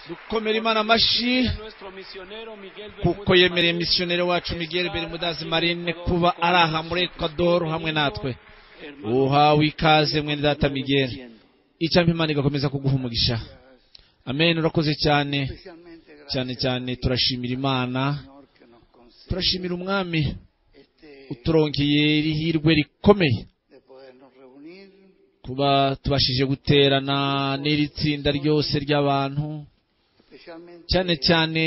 dukomera imana amashyi kuko yemereye misiyoneri wacu miguel berimudazi marine kuba ari aha muri ekwadoro hamwe natwe uhawe ikaze mwene data miguel icyampa imana igakomeza kuguha umugisha amen urakoze cyane cyane cyane turashimira imana turashimira umwami uturongeye iri hirwe rikomeye kuba tubashije guterana n'iri tsinda ryose ry'abantu cyane cyane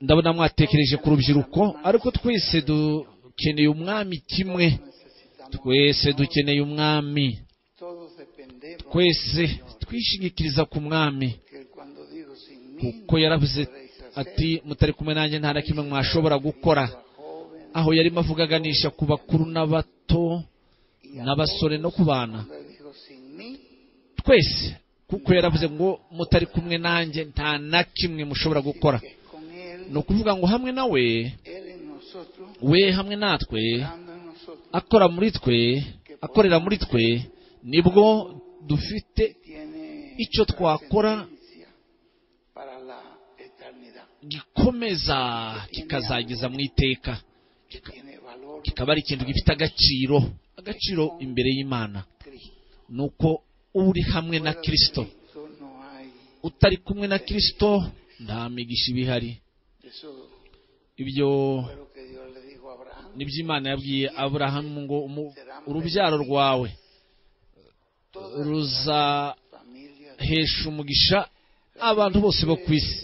ndabona mwatekereje ku rubyiruko ariko twese dukeneye umwami kimwe twese dukeneye umwami twese twishingikiriza ku mwami kuko yaravuze ati mutari kumwe nanjye nta na kimwe mwashobora gukora aho yarimo avugaganisha ku bakuru n'abato n'abasore no ku bana twese kuko yaravuze ngo mutari kumwe nanjye nta na kimwe mushobora gukora ni ukuvuga ngo hamwe nawe we hamwe natwe akora muri twe akorera muri twe nibwo dufite icyo twakora gikomeza kikazageza mu iteka kikaba ari ikintu gifite agaciro agaciro imbere y'imana ni uko uri hamwe na kirisito utari kumwe na kirisito nta migisha iba ihari ibyo nibyo imana yabwiye aburahamu ngo urubyaro rwawe ruzahesha umugisha abantu bose bo ku isi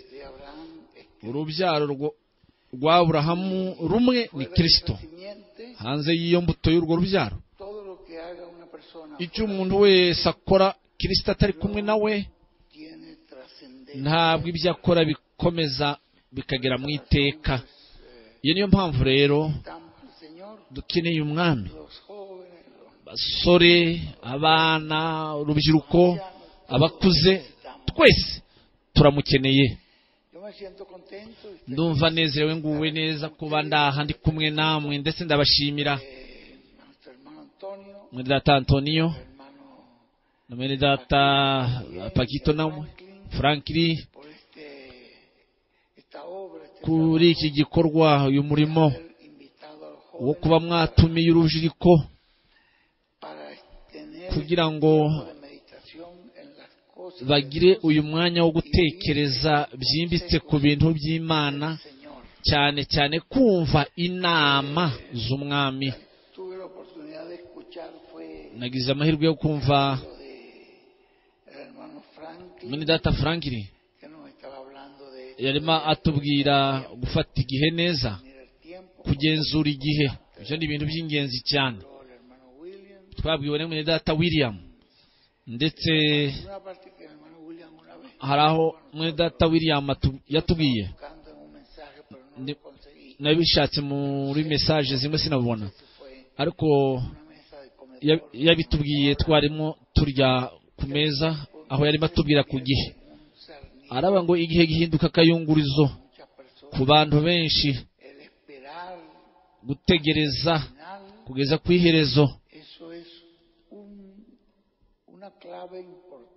urubyaro rwa aburahamu rumwe ni kirisito hanze y'iyo mbuto y'urwo rubyaro icyo umuntu wese akora kirisito atari kumwe nawe ntabwo ibyo akora bikomeza bikagera mu iteka iyo niyo mpamvu rero dukeneye umwami abasore abana urubyiruko abakuze twese turamukeneye ndumva nezerewe nguwe neza kuba ndaha ndi kumwe namwe ndetse ndabashimira mwene data antoniyo na mwene data pakito namwe frankiri kuri iki gikorwa uyu murimo wo kuba mwatumiye urubyiruko kugira ngo bagire uyu mwanya wo gutekereza byimbitse ku bintu by'imana cyane cyane kumva inama z'umwami nagize amahirwe yo kumva muri data frankiri yarimo atubwira gufata igihe neza kugenzura igihe ibyo ni ibintu by'ingenzi cyane twabwiwe na mwene data william ndetse hari aho mwene data william yatubwiye nabishatse muri mesaje zimwe sinabona ariko yabitubwiye twarimo turya ku meza aho yarimo atubwira ku gihe araba ngo igihe gihinduka akayungurizo ku bantu benshi gutegereza kugeza ku iherezo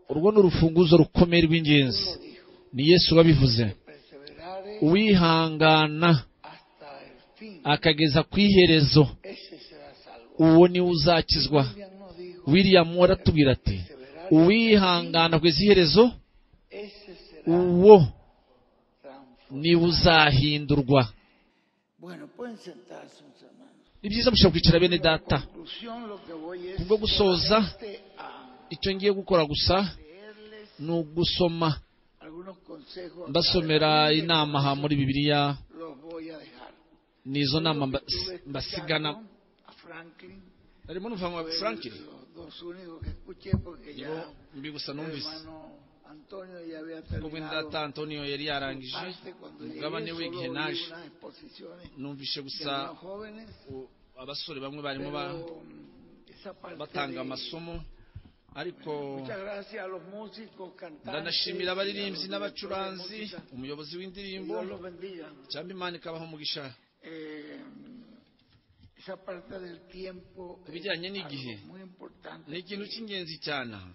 urwo ni urufunguzo rukomeye rw'ingenzi ni yesu wabivuze uwihangana akageza ku iherezo uwo niwe uzakizwa william waratubwira ati uwihangana kugeza iherezo uwo niwe uzahindurwa ni byiza mushobora kwicara bene data kubwo gusoza icyo ngiye gukora gusa ni ugusoma mbasomera inama aha muri bibiliya ni izo nama mbasigana harimo n'uva nka frankiri nibo mbi gusa numvise ngo bwenda data antonio yari yarangije umugabane we igihe naje numvise gusa abasore bamwe barimo batanga amasomo ariko ndanashimira abaririmbyi n'abacuranzi umuyobozi w'indirimbo cyangwa imana ikabaha umugisha esa parte del tiempo Ku bijyanye algo n'igihe. muy ni importante. ikintu cy'ingenzi cyane aha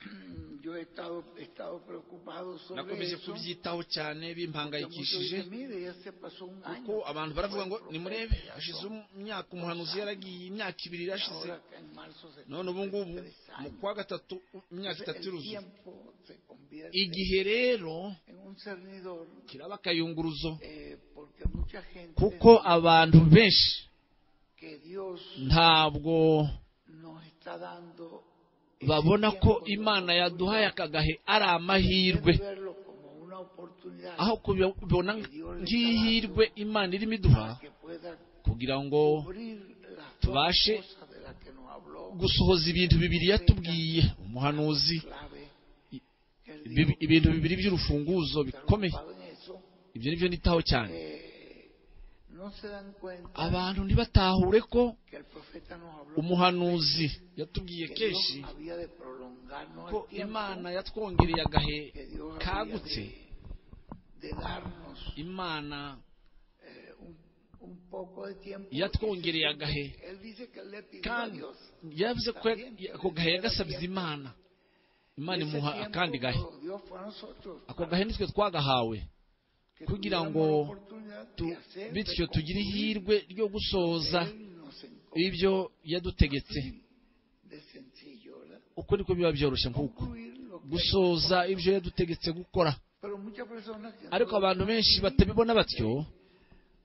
Yo he estado, he estado preocupado sobre nakomeje eso. kubyitaho cyane porque muchos bimpangayikishije dicen, "Mire, ya se pasó un año". kuko abantu baravuga ngo Fue el nimurebe profeta, hashize son- imyaka umuhanuzi yaragiye imyaka ibiri irashize ahora en marzo se none ubu ngubu cumplen tres mu años. kwa gatatu imyaka Entonces, itatu el iruzuye tiempo se convierte igihe rero en un cernidor kiraba akayunguruzo eh, porque mucha gente kuko abantu benshi que Dios ntabwo nos está dando ese babona ko tiempo de imana yaduhaye oportunidad, aka gahe ari amahirwe deben verlo como una oportunidad aho kubibona nk'ihirwe imana irimo iduha para que pueda kugira ngo cubrir las dos tubashe cosas de las que nos habló gusohoza ibintu bibiri yatubwiye umuhanuzi clave que él ibi- dijo, ibintu bibiri by'urufunguzo estar bikomeye ocupado en eso, ibyo ni byo nitaho cyane eh, no se dan cuenta abantu ntibatahure ko que el profeta nos habló umuhanuzi yatubwiye que Dios kenshi había de prolongarnos ko el tiempo, imana yatwongereye agahe que Dios había kagutse de, de darnos imana eh, un, un poco de tiempo. yatwongereye Ese agahe tiempo, Él dice que le pidió a kandi Dios. yavuze ko ya- ako gahe yagasabye imana imana Ese imuha tiempo akandi gahe nos lo dio fue a nosotros, ako gahe nitwe twagahawe que kugira tuviéramos ngo la oportunidad de tu- hacer, de bityo tugire concluir. ihirwe ryo gusohoza Él nos encontró ibyo yadutegetse de sencillo, ¿verdad? uko niko biba byoroshye nk'uko Concluir lo que- gusohoza ibyo yadutegetse gukora Pero muchas personas que no ariko lo abantu benshi concluyen, batabibona batyo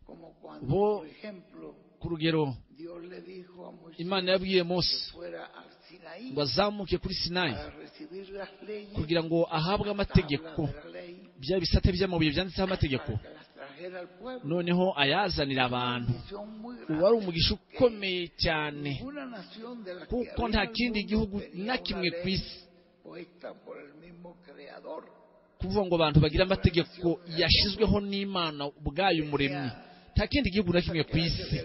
como cuando, bo- por ejemplo, ku rugero Dios le dijo a Moisés imana yabwiye mose que fuera al Sinaí ngo azamuke kuri sinayi para recibir las leyes, kugira ngo ahabwe las amategeko tablas de la ley, bya bisate by'amabuye byanditseho amategeko para que las trajera al pueblo. noneho ayazanira abantu Bendición muy grande, uwari umugisha que ukomeye cyane ninguna nación de la que kuko había nta en el kindi mundo gihugu tenía na una kimwe ley ku isi puesta por el mismo creador. kuvuga ngo abantu bagire amategeko yashyizweho n'imana ubwayo umuremyi nta kindi gihugu na kimwe ku isi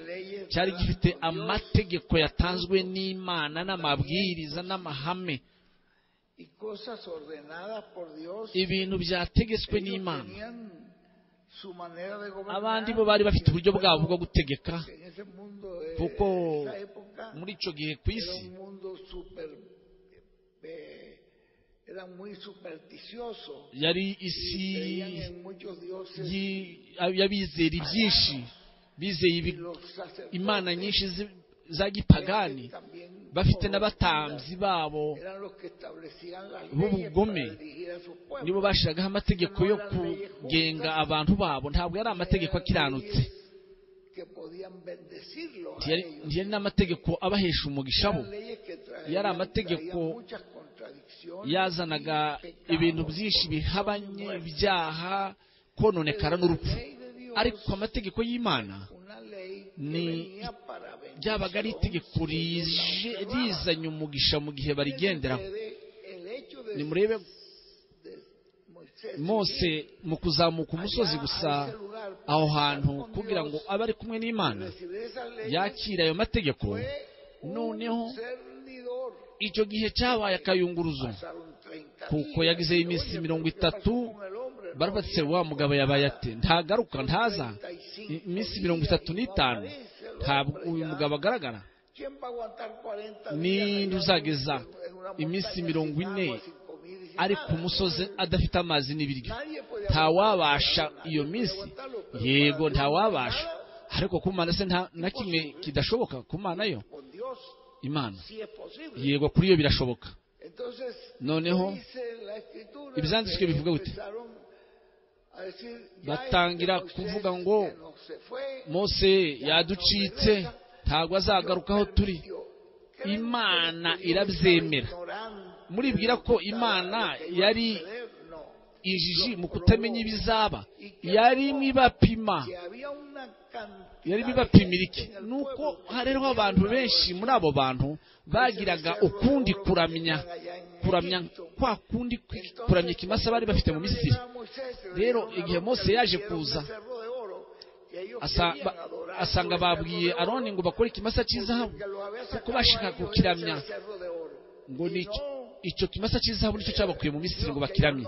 cyari gifite amategeko yatanzwe n'imana n'amabwiriza n'amahame y cosas ordenadas por Dios. ibintu byategetswe Ellos n'imana tenían su manera de gobernar. abandi bo bari bafite uburyo bwabo bwo gutegeka En ese mundo, eh, kuko esa época, muri icyo gihe ku era isi un mundo super, eh, era muy supersticioso. yari isi Y creían en muchos dioses yi- y'abizera byinshi bizeye y ibi- los sacerdotes imana nyinshi zi- za eran gipagani también bafite n'abatambyi corrompidas. babo Eran los que establecían las leyes para b'ubugome dirigir a sus pueblos. nibo bashyiraho amategeko yo kugenga abantu babo ntabwo yari amategeko akiranutse que podían bendecirlo a ntiyari ellos. ntiyari n'amategeko abahesha umugisha bo Eran leyes que traían- Yari amategeko traían muchas contradicciones yazanaga y pecados, ibintu byinshi corrupción y bihabanye muerte. ibyaha kononekara Pero n'urupfu la ley de Dios, ariko amategeko y'imana una ley que ni- venía para bendición, ryabaga ari itegeko si ellos la rije observaban. rizanye umugisha mu gihe barigenderaho El hecho de- nimurebe de Moisés mose ir mu kuzamuka umusozi gusa aho hantu kugira ngo abe ari kumwe a n'imana recibir esas leyes yakira ayo mategeko fue un noneho cernidor. icyo gihe cyabaye akayunguruzo Pasaron 30 kuko días, yagize y, iminsi oye, mirongo ¿pero qué pasó itatu con el hombre? No baravuga ati había wa mugabo yabaye ate ntagaruka ntaza 35 iminsi mirongo itatu n'itanu ntabwo uyu mugabo agaragara ¿Quién va a aguantar 40 Ni días allá en- ntuzageza en una iminsi montaña mirongo sin ine agua, sin comida y sin ari nada? ku musozi adafite amazi n'ibiryo Nadie podía ntawabasha aguantarlo, nadie iyo podía minsi aguantarlo, pero yego para Dios ntawabasha nada ariko ku mana se nta na kimwe kidashoboka ku mana yo con Dios imana sí es posible. yego kuri yo birashoboka Entonces, Noneho, dice la escritura ibyanditswe que bivuga gute? empezaron a decir, ya Batangira este Moisés kuvuga ngo, que no se fue, mose yaducitse ntabwo azagaruka aho turi Dios permitió. Imana Creen que irabyemera. Dios estaba ignorante Muribwira ko de lo Imana que iba a yari suceder? No. ijiji mu kutamenya ibizaba yarimo ibapima Que había una cantidad yarimo de ibapimira gente iki en el ni uko pueblo que hariho tenía abantu una benshi muri abo bantu bagiraga ukundi kuramya kuramya kwa kundi kwi- kuramya ikimasa bari bafite mu misiri Rero, igihe Mose yaje kuza, Asa- ba- asanga babwiye aroni ngo bakore ikimasa cy'izahabu kuko bashaka kukiramya ngo ni icyo- icyo kimasa cy'izahabu nicyo cyabakuye mu misiri ngo bakiramye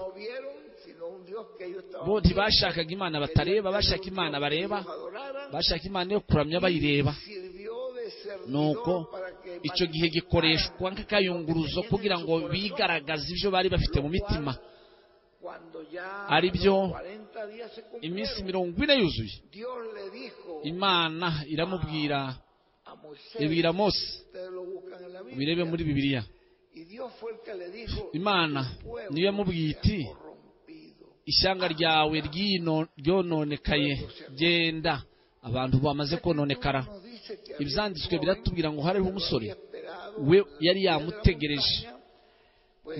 bo ntibashakaga imana batareba bashaka imana bareba bashaka imana yo kuramya bayireba nuko icyo gihe gikoreshwa nk'akayunguruzo kugira ngo bigaragaze ibyo bari bafite mu mitima ari byo iminsi mirongo ine yuzuye imana iramubwira ibwira mose ubirebe muri bibiliya imana niyo yamubwiye iti ishyanga ryawe ryino ryononekaye genda abantu bamaze kononekara ibyanditswe biratubwira ngo hariho umusore we yari yamutegereje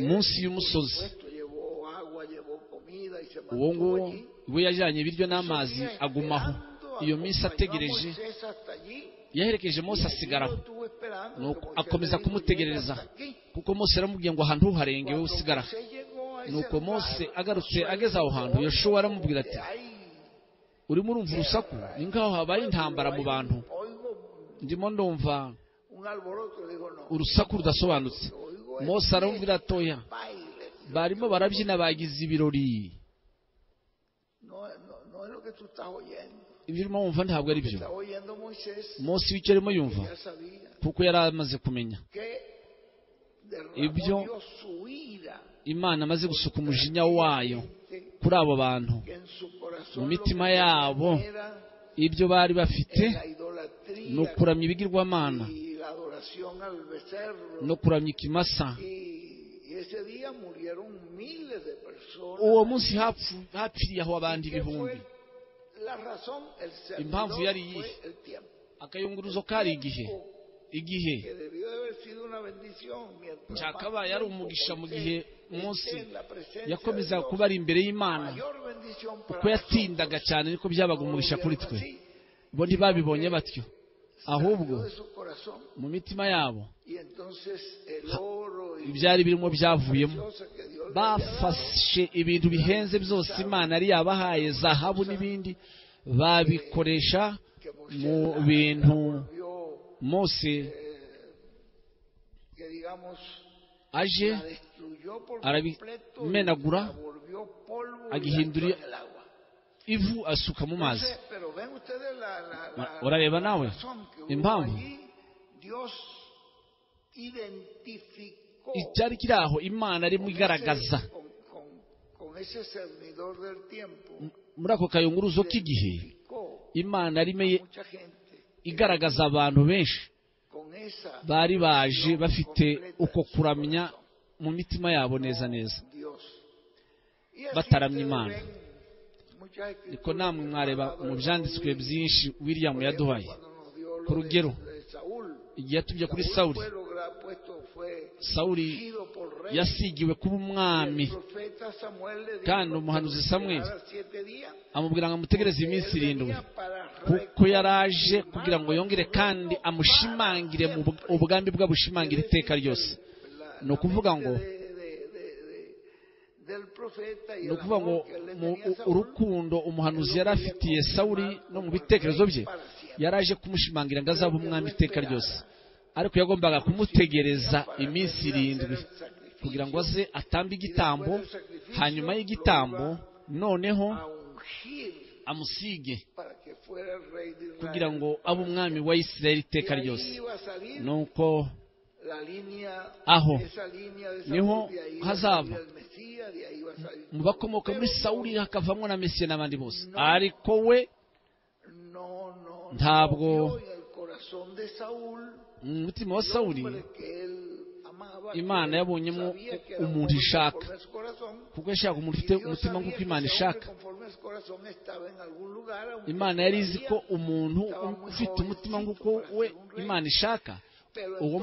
munsi y'umusozi uwo nguwo we yajyanye ibiryo n'amazi agumaho iyo minsi ategereje yaherekeje Mose asigaraho nuko akomeza kumutegereza kuko Mose yaramubwiye ngo ahantu uharenge wowe usigara nuko Mose agarutse ageze aho hantu yashowe aramubwira ati urimo urumva urusaku ni nk'aho habaye intambara mu bantu ndimo ndumva urusaku rudasobanutse Mose aramubwira atoya barimo barabyina bagize ibirori ibyo urimo wumva ntabwo ari byo Mose w'icyo arimo yumva kuko yari amaze kumenya ibyo imana amaze gusuka umujinya wayo kuri abo bantu mu mitima yabo ibyo bari bafite ni ukuramya ibigirwamana no kuramya ikimasa uwo munsi hapfiriye aho abandi ibihumbi impamvu yari iyihe akayunguruzo kari igihe igihe cyakabaye ari umugisha mu gihe munsi yakomezaga kuba ari imbere y'imana kuko yatindaga cyane niko byabaga umugisha kuri twe bo ntibabibonye batyo ahubwo mu mitima yabo ibyari birimo byavuyemo bafashe ibintu bihenze byose imana yari yabahaye zahabu n'ibindi babikoresha mu bintu mose aje arabimenagura agihindura ivu asuka mu mazi urareba nawe impamvu icyari kiri aho imana arimo igaragaza muri ako kayunguruzo k'igihe imana arimo igaragaza abantu benshi bari baje bafite uko kuramya mu mitima yabo neza neza bataramya imana niko namwe mwareba mu byanditswe byinshi william yaduhaye ku rugero igihe atubye kuri sawuri sawuri yasigiwe kuba umwami kandi umuhanuzi samweri amubwira ngo amutegereze iminsi irindwi kuko yaraje kugira ngo yongere kandi amushimangire mu ubwambi bwe abushimangire iteka ryose ni ukuvuga ngo ni ukuvuga ngo urukundo umuhanuzi yari afitiye sawuri no mu bitekerezo bye yaraje kumushimangira ngo azabe umwami iteka ryose ariko yagombaga kumutegereza iminsi irindwi kugira ngo aze atambe igitambo hanyuma y'igitambo noneho amusige kugira ngo abe umwami wa isirayeli iteka ryose nuko aho niho hazava mu bakomoka muri sawuri hakavamo na mesiye n'abandi bose ariko we ntabwo mu mutima wa sawuri imana yabonyemo umuntu ishaka kuko yashaka umuntu ufite umutima nk'uko imana ishaka imana yari izi ko umuntu ufite umutima nk'uko we imana ishaka uwo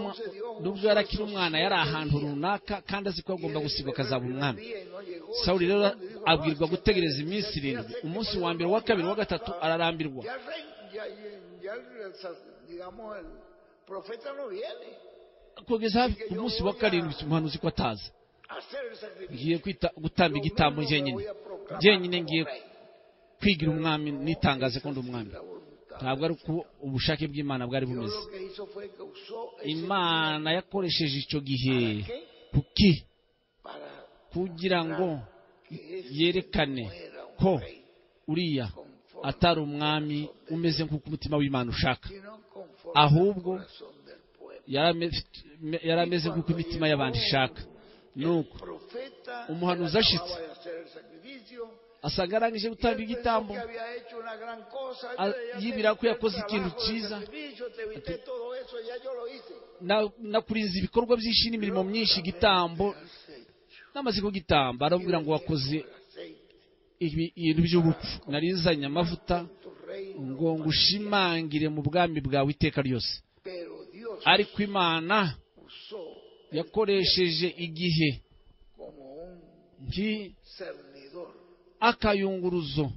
nubwo yari akiri umwana yari ahantu runaka kandi azi ko agomba gusigwa akazaba umwami sawuri rero abwirwa gutegereza iminsi irindwi umunsi wa mbere uwa kabiri uwa gatatu ararambirwa kugeza ku munsi wa karindwi umuhanuzi ko ataza ngiye gutamba igitambo njyenyine njyenyine ngiye kwigira umwami nitangaze ko ndi umwami ntabwo ari uko ubushake bw'imana bwari bumeze imana yakoresheje icyo gihe kuki kugira ngo yerekane ko uriya atari umwami umeze nk'uko umutima w'imana ushaka sino conforme ahubwo al corazón del pueblo. yari ame- yari ameze nk'uko imitima y'abantu ishaka nuko Profeta umuhanuzi él ashitse. acababa de hacer el sacrificio. asanga arangije Y él gutanga pensó igitambo que había hecho una gran cosa. Ah, Yo ya yibwira ko te- yakoze el ikintu trabajo del cyiza. sacrificio, te evité todo eso, ya yo lo hice. na- nakurinze ibikorwa byinshi n'imirimo myinshi igitambo n'amaze kugitamba aramubwira ngo wakoze Aceite, ibi- ibintu by'ubupfu narizanye amavuta tu reino, ngo ngushimangire mu bwami bwawe iteka ryose pero Dios ariko imana usó yakoresheje igihe como un nki- cernidor akayunguruzo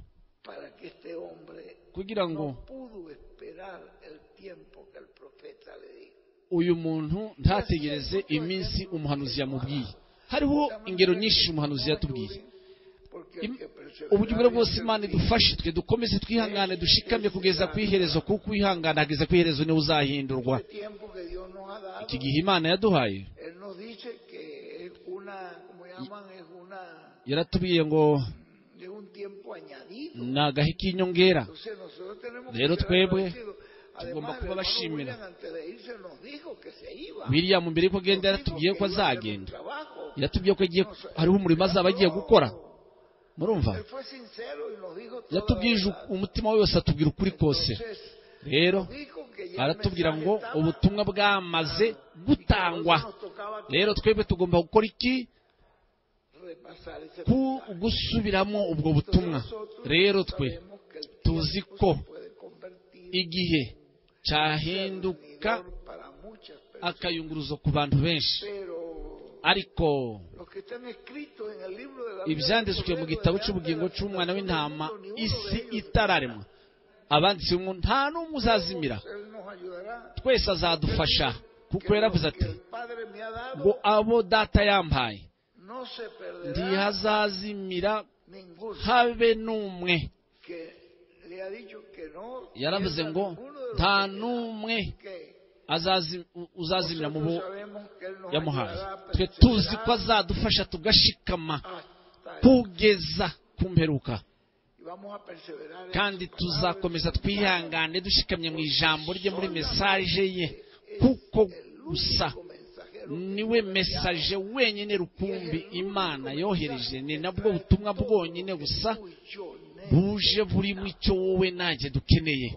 para que este hombre kugira ngo no pudo esperar el tiempo que el profeta le dijo. uyu muntu ntategereze iminsi umuhanuzi yamubwiye hariho ingero nyinshi umuhanuzi yatubwiye Im- uburyo ubwo bwose Imana idufashe twe dukomeze twihangane dushikamye kugeza ku iherezo kuko uwihangana ageza ku iherezo niwe uzahindurwa El tiempo que Dios nos ha dado, iki gihe imana yaduhaye Él nos dice que es una, como llaman, es una, yaratubwiye ngo es un tiempo añadido. ni agahe k'inyongera Entonces nosotros tenemos Rero ser twebwe agradecidos. Además, tugomba el kuba hermano bashimira. William antes de irse nos dijo que se iba. biriya mu mbere yuko Nos agenda dijo yaratubwiye ko que iba a hacer un azagenda trabajo. yaratubwiye ko agiye hariho umurimo azaba agiye gukora murumva Él fue sincero y nos dijo toda la yatubwirije verdad. umutima we wose atubwira ukuri kose Entonces, rero dijo que ya el aratubwira mensaje ngo estaba ubutumwa bwamaze gutangwa y que ahora nos tocaba rero twebwe tugomba gukora iki repasar ese ku mensaje. gusubiramo ubwo Entonces butumwa nosotros rero twe sabemos que el tuzi tiempo ko se puede convertir igihe en cyahinduka servidor para muchas personas. akayunguruzo ku bantu benshi Pero ariko los que están escritos en el libro de la vida ibyanditswe del mu Cordero, gitabo delante cy'ubugingo de la cy'umwana tentación w'intama del mundo, ni uno isi de ellos itararemwa abanditse ngo nta n'umwe uzazimira estará. Él nos ayudará. twese azadufasha kuko Que lo yaravuze que ati el Padre me ha ngo dado abo data yampaye no se perderá ntihazazimira ninguno. habe n'umwe Que le ha dicho que no yaravuze pierda ngo ninguno de los nta que le da. n'umwe Que azazi- uzazimira mu bo nosotros sabemos que Él nos yamuhaye ayudará a twe tuzi ko perseverar azadufasha tugashikama hasta el- kugeza ku mperuka Y vamos a perseverar en kandi su palabra, tuzakomeza en su palabra. twihangane dushikamye mu ijambo rye muri mesaje ye kuko gusa niwe mesaje wenyine rukumbi imana yohereje ni nabwo butumwa bwonyine gusa buje burimo icyo wowe nanjye dukeneye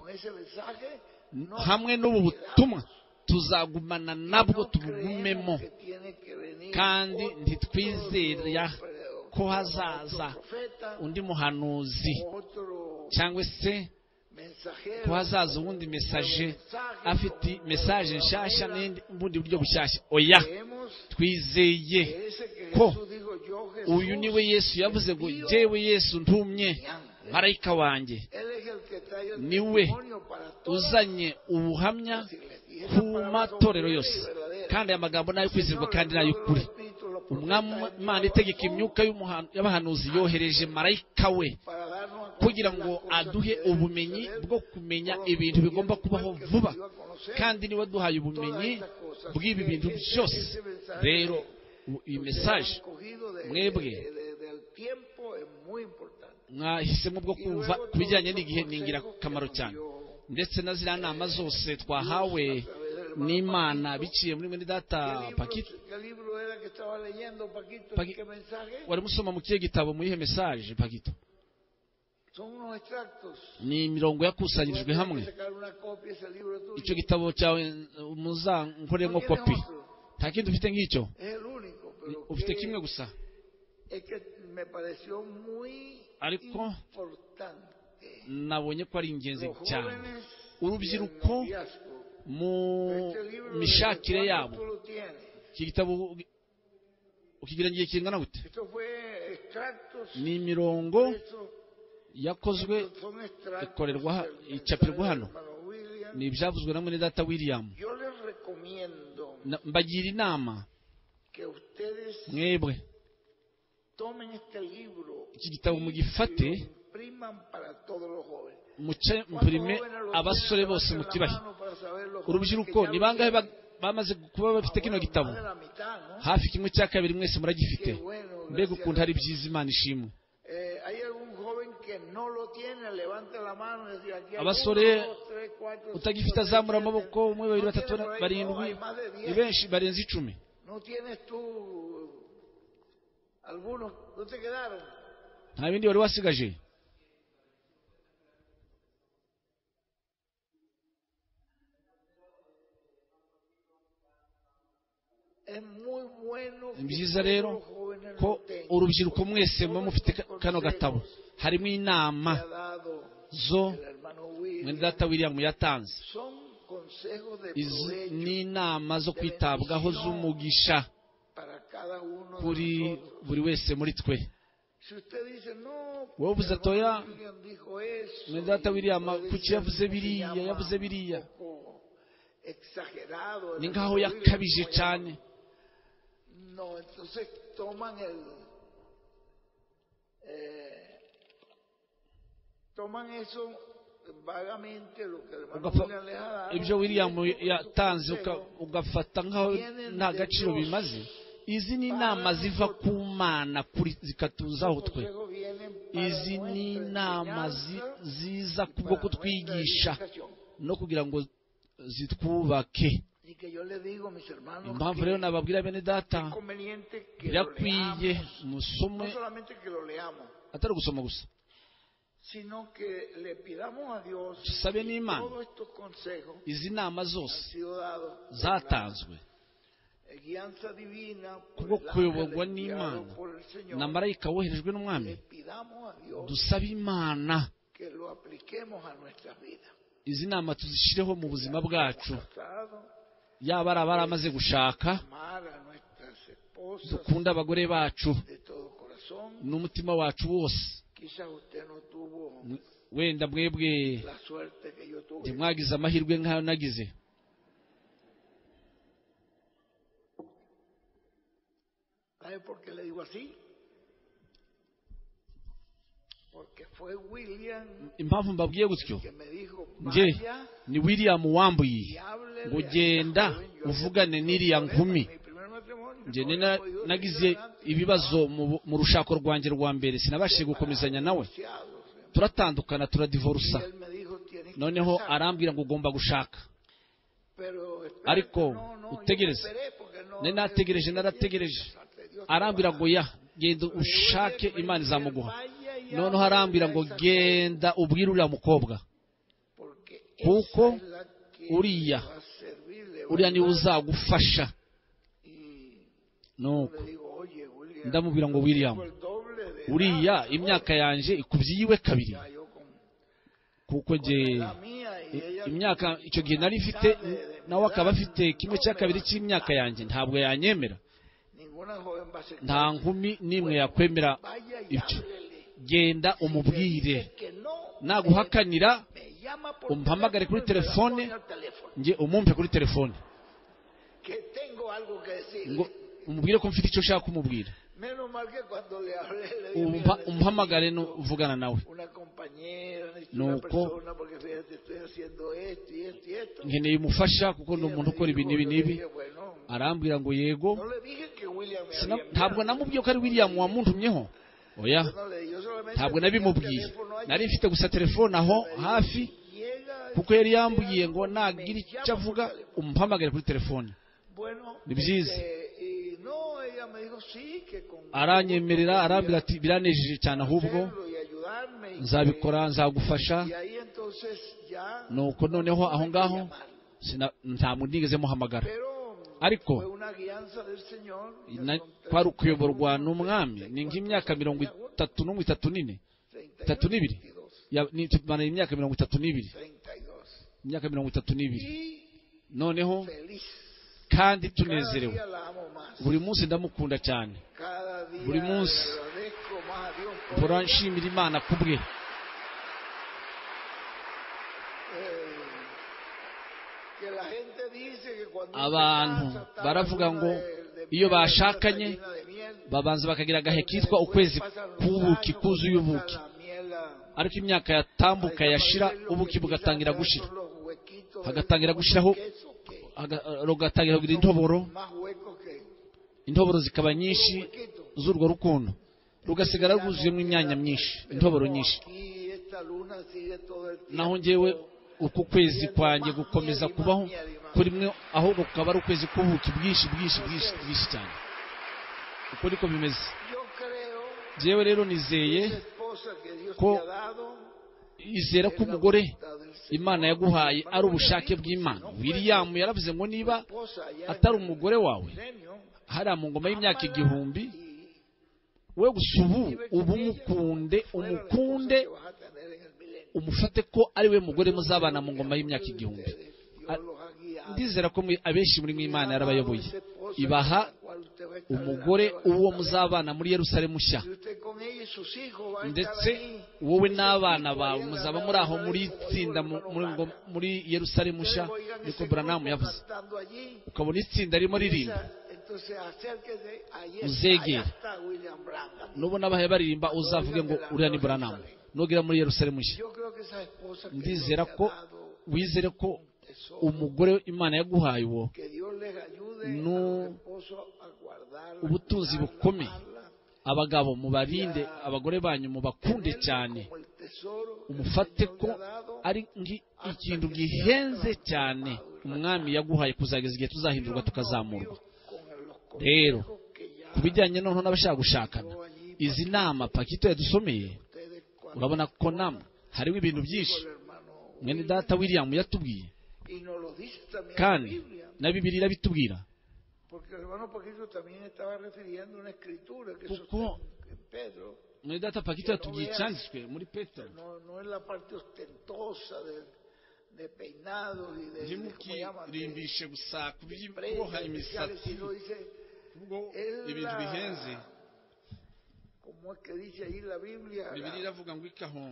hamwe n'ubu butumwa tuzagumana nabwo tubugumemo kandi ntitwizera ko hazaza undi muhanuzi cyangwa se ko hazaza uwundi mesaje afite mesaje nshyashya n'indi- n'ubundi buryo bushyashya oya twizeye ko uyu niwe yesu yavuze ngo jyewe yesu ntumye marayika wanjye niwe uzanye ubuhamya ku matorero yose kandi aya magambo ni ayo kwizerwa kandi ni ay'ukuri umwami imana itegeka imyuka y'umuhan- y'abahanuzi yohereje marayika we kugira ngo aduhe ubumenyi bwo kumenya ibintu bigomba kubaho vuba kandi niwe duhaye ubumenyi bw'ibi bintu byose rero u- iyi mesaje mwebwe mwahisemo bwo kumva ku bijyanye n'igihe ni ingirakamaro cyane ndetse na ziriya nama zose twahawe n'imana biciye muri mwene data pakiti Paqui- warimo usoma mu kihe gitabo mu yihe mesaje pakito ni imirongo yakusanyirijwe hamwe icyo gitabo cyawe eh, muzankoremo kopi nta kindi ufite nk'icyo ufite kimwe gusa Es que me pareció muy Ariko- importante. nabonye ko ari ingenzi Los cyane jóvenes urubyiruko y el noviazgo. mu Este libro de mishakire Juan yabo tú lo tienes. iki gitabo ukigira igihe kingana gute Esto fue extractos. ni imirongo Esto- yakozwe son extractos ikorerwa ha- del mensaje icapirwa del hano. hermano William. ni ibyavuzwe na mwene data william Yo les recomiendo Na- mbagira inama que ustedes mwebwe tomen este libro iki gitabo mugifate y lo impriman para todos los jóvenes. muce ¿Cuántos mpurime jóvenes lo abasore tienen? bose Levanten la mutubahe mano para saber los jóvenes que urubyiruko ya ni lo bangahe ba- tienen. bamaze kuba bafite kino Ahora, gitabo más de la mitad, ¿no? hafi kimwe cya kabiri mwese Qué muragifite bueno, mbega gracias ukuntu a ari Dios. byiza imana ishimwe Eh, hay algún joven que no lo tiene, levante la mano y decir, aquí hay Abasore, uno, dos, tres, cuatro, utagifite cinco, seis, azamura siete. amaboko umwe babiri No batatu tiene bane- por ahí, no, barindwi hay más de ni diez. benshi barenze icumi No tienes tú algunos, no te quedaron. nta bindi wari wasigaje Es muy bueno ni byiza rero todos los jóvenes ko lo tengan. urubyiruko mwese Todos muba los mufite ka- kano consejos gatabo harimo que inama ha dado zo el hermano William mwene data william yatanze son consejos de izi provecho ni inama zo kwitabwaho z'umugisha para cada uno kuri de nosotros. buri wese muri twe Si usted dice, no, Wowe uvuze el ati, "Oya, hermano William dijo eso", mwene data y william puede kuki ser yavuze que biriya llama yavuze biriya un poco exagerado el ni hermano nkaho William, yakabije como cyane llama. No, entonces toman el. eh, toman eso vagamente, lo que el hermano Ugapfa- William les ha dado, ibyo william y esto es un yatanze uka- consejo ugafata nkaho nta gaciro bimaze izi ni inama ziva ku mana kuri- zikatuzaho twe Consejos vienen para izi ni nuestra inama zi- enseñanza ziza y kubwo para kutwigisha nuestra edificación. no kugira ngo zitwubake Y que yo le digo, mis hermanos, impamvu que rero nababwira bene data es conveniente que lo birakwiye leamos. musome No solamente que lo leamos, atari ugusoma gusa sino que le pidamos a Dios Tusabe que n'Imana. todos estos consejos izi nama han zose sido dados por zatanzwe la guianza divina, por kubwo el ángel kuyoborwa enviado n'imana por el Señor. na marayika woherejwe n'umwami Le pidamos a Dios dusabe imana que lo apliquemos a nuestras vidas. izi nama tuzishyireho mu buzima bwacu Casado, yaba ari abaramaze gushaka amar a nuestras esposas dukunde abagore bacu de todo corazón. n'umutima wacu wose Quizás usted no tuvo wenda mwebwe la suerte que yo tuve. ntimwagize amahirwe nk'ayo nagize ¿Sabe por qué le digo así? Porque fue William impamvu mbabwiye gutyo que me dijo, nge vaya ni william wambuye y hable ngo genda uvugane n'iriya nkumi njye ni na- nagize ibibazo mu bu- mu rushako rwanjye rwa mbere sinabashije gukomezanya nawe turatandukana turadivorusa noneho arambwira ngo ugomba gushaka ariko utegereze. Nari nategereje, narategereje. arambwira ngo ya genda ushake imana izamuguha noneho arambwira ngo genda ubwire uriya mukobwa kuko uriya, uriya niwe uzagufasha nuko ndamubwira ngo william uriya imyaka yanjye ikubye iyiwe kabiri kuko nge imyaka icyo gihe nari mfite nawe akaba afite kimwe cya kabiri cy'imyaka yanjye ntabwo yanyemera nta nkumi n'imwe yakwemera ibyo genda umubwire naguhakanira umpamagare kuri telefone nge umwumve kuri telefone ngo umubwire ko mfite icyo ushaka kumubwira Umpa- umpamagare nuvugana nawe una compañera, necesito No, una co- persona porque fíjate, estoy haciendo esto y esto y esto. nkeneye umufasha kuko ni Ella umuntu me ukora ibi dijo, n'ibi yo n'ibi dije, bueno, arambwira ngo yego no le dije que William me Sina- había ntabwo enviado. namubwiye ko ari william wamuntumyeho oya Yo no le- yo solamente ntabwo tenía el nabimubwiye teléfono allí. nari mfite gusa telefone aho Me dijo, hafi llega kuko yari yambwiye ngo nagira me icyo llama avuga por teléfono. umuhamagare kuri telefone Bueno, Ni byiza. este, y no, ella me dijo, sí, que con aranyemerera gusto arambwira ati podía biranejeje cyane ahubwo hacerlo y ayudarme y nzabikora nzagufasha que- y ahí entonces ya nuko noneho aho tuve que ngaho llamar. sina- nta muntu nigeze muhamagara Pero ariko fue una guianza del Señor, na- con tres- kwari ukuyoborwa n'umwami ni nk'imyaka cuatro, mirongo itatu no itatu n'ine 31, itatu n'ibiri 22, Ya- ni- tumaranye imyaka mirongo itatu n'ibiri 32. imyaka mirongo itatu n'ibiri Y noneho feliz. kandi Cada tunezerewe día la amo más. buri munsi ndamukunda cyane Cada día buri munsi. le agradezco más a Dios por mpora eso. nshimira imana ku bwe Eh, que la gente dice que cuando Abantu se casa, está baravuga la luna ngo de- de iyo miel, la luna está bashakanye, llena de miel. babanza bakagira agahe Porque kitwa después ukwezi pasan los k'ubuki años, kuzuye comienza ubuki la miel a- ariko imyaka yatambuka yashira ubuki bugatangira gushira hagatangira gushiraho haga- rugatangira kugira intoboro intoboro zikaba nyinshi z'urwo rukundo rugasigara rwuzuyemo imyanya myinshi intoboro nyinshi esa luna sigue todo el tiempo. naho njyewe uku kwezi kwanjye gukomeza kubaho kuri mwe ahubwo kukaba ari ukwezi kubuki bwinshi bwinshi bwinshi bwinshi cyane uko niko bimeze Yo creo njyewe rero que nizeye esa esposa que Dios Co- te ha dado izera ko es la umugore voluntad del Señor. imana yaguhaye ari ubushake bw'imana william yaravuze ngo niba Esposa allá en atari el umugore wawe milenio, hariya mu ngoma y'imyaka igihumbi y we gusa ubu vive con ubu ella, mukunde fuera la esposa umukunde que vas a tener en el milenio. umufate ko ari we mugore muzabana mu ngoma y'imyaka igihumbi Ah, igihumbi ndizera ko mwe- abenshi muri mwe imana yarabayoboye ibaha umugore uwo muzabana muri yerusalemu nshya ndetse wowe n'abana bawe muzaba muri aho muri itsinda mu- muri ngo- muri yerusalemu nshya niko buranamu yavuze ukabona itsinda ririmo ririmba Uzegere. nubona abahe baririmba uzavuge ngo uriya ni buranamu nugera muri yerusalemu nshya ndizera ko wizere ko umugore imana yaguhaye uwo no nu- ubutunzi bukomeye. abagabo mubarinde abagore banyu mubakunde cyane umufate ko ari ngi- ikintu gihenze cyane umwami yaguhaye kuzageza igihe tuzahindurwa tukazamurwa Rero, ku bijyanye noneho n'abashaka gushakana izi nama pakito yadusomeye urabona ko namwe hariho ibintu byinshi mwene data william yatubwiye kandi na bibiliya irabitubwira Porque el hermano Paquito también estaba refiriendo una escritura que Poco- sostiene en Pedro, mwene data pakito yatubwiye icyanditswe muri petero no, no es la parte ostentosa de, de peinados y de, de- ¿cómo llaman? de, ntimukirimbishe gusa kuboha prendas especiales, imisatsi sino dice, ubwo es ibintu la- bihenze como es que dice ahí la Biblia, la- bibiliya iravuga ngo ikaho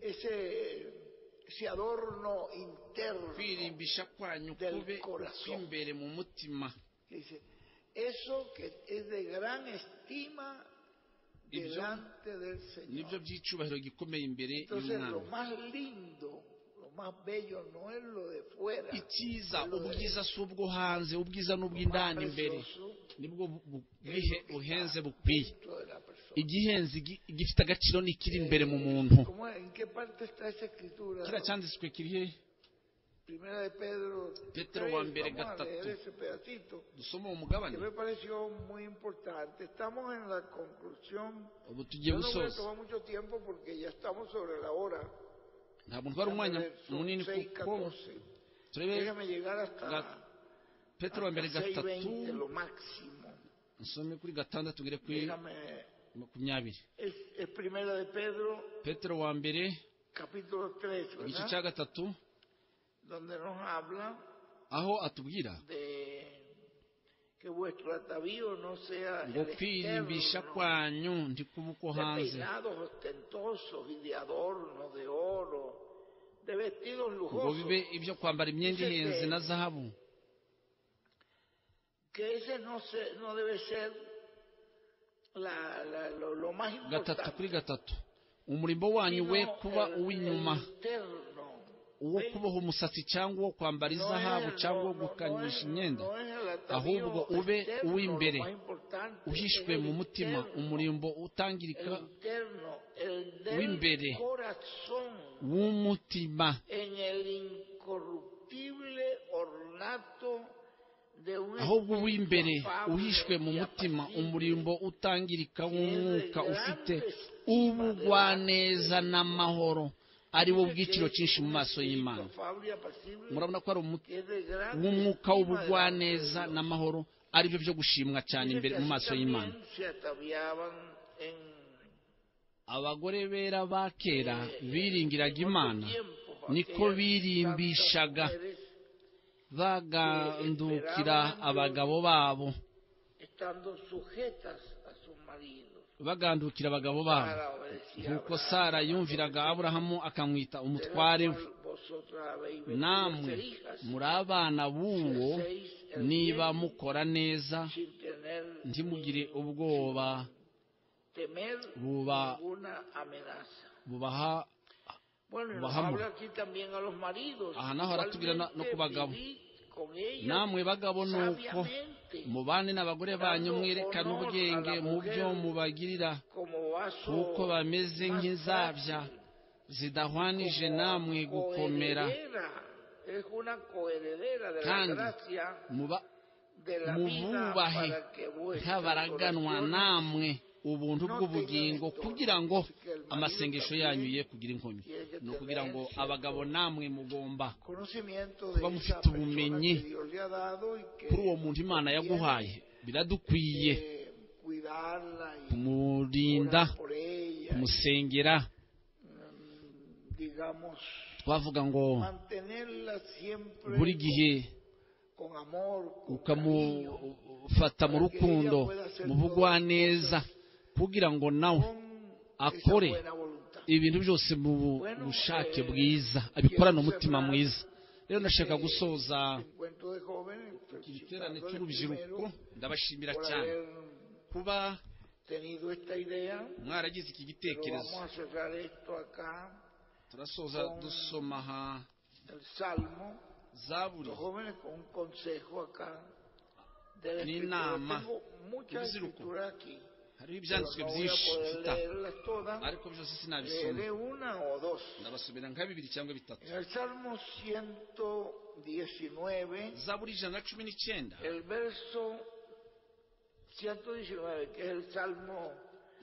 ese, ese adorno interno, que kwirimbisha kwanyu Del kube corazón. kw'imbere mu mutima dice, eso que es de gran estima Y yo- delante del Señor. nibyo by'icyubahiro gikomeye imbere Entonces lo y'umwana más lindo, lo más bello no es lo de fuera, icyiza ubwiza si ubwo hanze ubwiza ni ubw'indani imbere precioso nibwo bu- bu- bwihe- buhenze bukwiye dentro de la persona. igihenze igi- igifite agaciro ni ikiri imbere mu muntu ¿Cómo es? ¿En qué parte está esa escritura? kiriya cyanditswe kiri he Primera de Pedro. Pedro tres, wa mbere vamos a leer gatatu. ese pedacito dusoma uwo que mugabane me pareció muy importante. Estamos en la conclusión. ubu tugiye Yo no voy a gusoza tomar mucho tiempo porque ya estamos sobre la hora. ntabwo ntwara umwanya munini seis, kuko catorce. turebe Déjame llegar hasta, Gat- petero wa mbere hasta seis, gatatu veinte, lo máximo. nsome kuri gatandatu ngere kuri Déjame makumyabiri Es, es primera de Pedro, petero wa mbere capítulo 3, igice cya gatatu donde nos habla aho atubwira de que vuestro atavío no sea ngo el kwirimbisha externo, kwanyu ndi kuba uko de hanze peinados ostentosos y de adorno, de oro, de vestidos ngo lujosos, bibe ibyo kwambara imyenda ihenze na zahabu que ese no, se, no debe ser la- la- lo, lo más gatatu kuri importante, gatatu umurimbo wanyu we sino kuba el- uw'inyuma el externo. uwo kuboha umusatsi cyangwa uwo kwambara izahabu cyangwa uwo gukanyisha imyenda ahubwo ube uw'imbere uhishwe mu mutima umurimbo utangirika w'imbere w'imbere w'umutima ahubwo ahubwo uw'imbere uhishwe mu mutima umurimbo utangirika w'umwuka ufite ubugwaneza n'amahoro ari wo bw'igiciro cyinshi mu maso y'imana murabona ko ari umuti w'umwuka w'ubugwaneza n'amahoro ari byo byo gushimwa cyane imbere mu maso y'imana abagore bera ba kera biringiraga imana niko birimbishaga bagandukira abagabo babo estando sujetas a sus maridos bagandukira abagabo babo para obedecer a nk'uko Abraham. sara yumviraga aburahamu akamwita De la umutware we cual vosotras habéis venido a ser namwe hijas, muri abana b'uwo niba mukora neza sin tener ntimugire ubwoba temer buba- ninguna amenaza. bubaha Bueno, y nos bajamos. habla aquí también a los maridos. Ajá, no, ahora tú quieres no- no Igualmente cubagamos. vivid namwe bagabo nuko mubane n'abagore banyu mwerekana ubwenge mu byo mubagirira kuko bameze nk'inzabya zidahwanije namwe gukomera kandi muba mububahe nk'abaraganwa namwe ubuntu bw'ubugingo kugira ngo amasengesho yanyu ye kugira inkomyi ni ukugira ngo abagabo namwe mugomba kuba mufite ubumenyi kuri uwo muntu imana yaguhaye biradukwiye kumurinda kumusengera twavuga ngo buri gihe ukamufata mu rukundo mu bugwa neza kugira ngo nawe akore ibintu byose mu bushake bwiza abikorana umutima mwiza rero ndashaka gusoza igiterane cy'urubyiruko ndabashimira cyane kuba mwaragize iki gitekerezo turasoza dusoma aha zaburi n'inama y'urubyiruko hariho ibyanditswe byinshi mfite ariko byose sinabisoma ndabasomera nka bibiri cyangwa bitatu zaburi ijana na cumi n'icyenda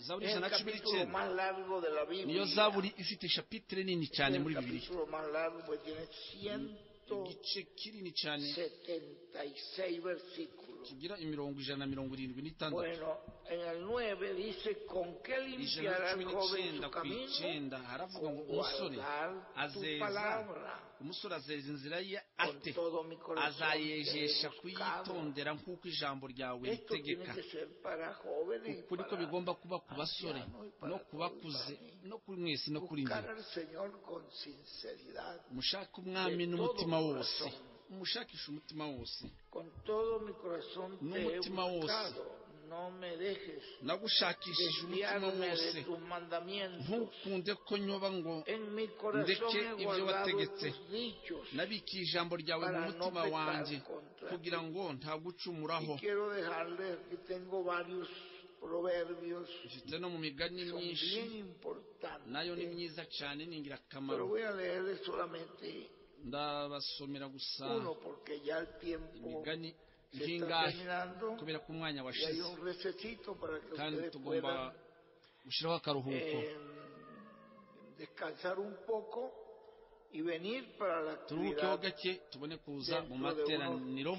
zaburi ijana na cumi n'icyenda niyo zaburi ifite ishapitire nini cyane muri bibiri igice kinini cyane kigira imirongo ijana na mirongo irindwi n'itandatu ijana na cumi n'icyenda ku icyenda haravuga ngo umusore azeza umusore azeza inzira ye ate azayejesha kuyitondera nk'uko ijambo ryawe ritegeka uku niko bigomba kuba ku basore no ku bakuze no kuri mwese no kuri njye mushake umwami n'umutima wose umushakisha umutima wose n'umutima wose nagushakishije umutima wose ntukunde ko nyoba ngo ndeke ibyo wategetse nabikiye ijambo ryawe mu mutima wanjye kugira ngo ntagucumuraho ifite no mu migani myinshi nayo ni myiza cyane ni ingirakamaro ndabasomera gusa imigani nk'ingahe kubera ko umwanya washize kandi tugomba gushyiraho akaruhuko turuhukeho gake tubone kuza mu materaniro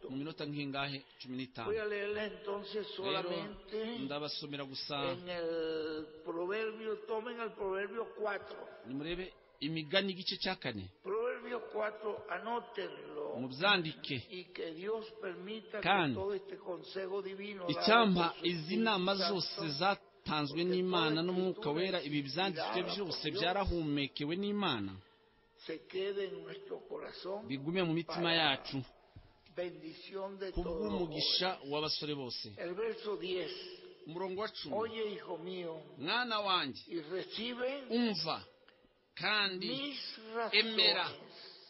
mu minota nk'ingahe cumi n'itanu rero ndabasomera gusa nimurebe imigani igice cya kane mubyandike kandi icyampa izi nama zose zatanzwe n'imana n'umwuka wera ibi byanditswe byose byarahumekewe n'imana bigume mu mitima yacu kubw'umugisha w'abasore bose umurongo wa cumi mwana wanjye umva kandi emera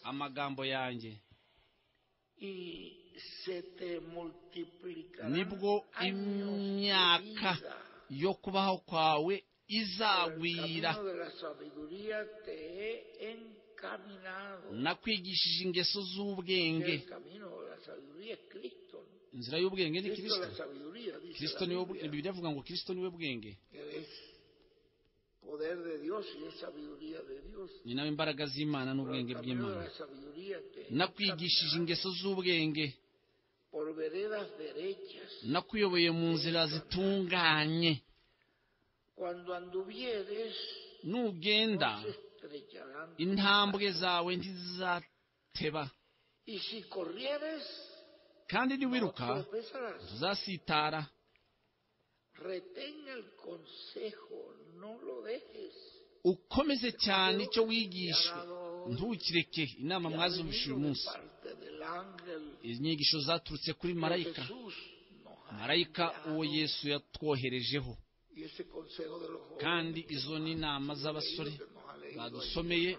amagambo yanjye nibwo imyaka yo kubaho kwawe izagwira nakwigishije ingeso z'ubwenge inzira y'ubwenge ni kirisito kirisito niwe bibiri avuga ngo kirisito niwe bwenge ni nawe imbaraga z'imana n'ubwenge bw'imana nakwigishije ingeso z'ubwenge nakuyoboye mu nzira zitunganye nugenda intambwe zawe ntizateba kandi niwiruka ntuzasitara ukomeze cyane icyo wigishwa ntukireke inama mwazumvishe uyu munsi inyigisho zaturutse kuri marayika marayika uwo yesu yatwoherejeho kandi izo ni inama z'abasore badusomeye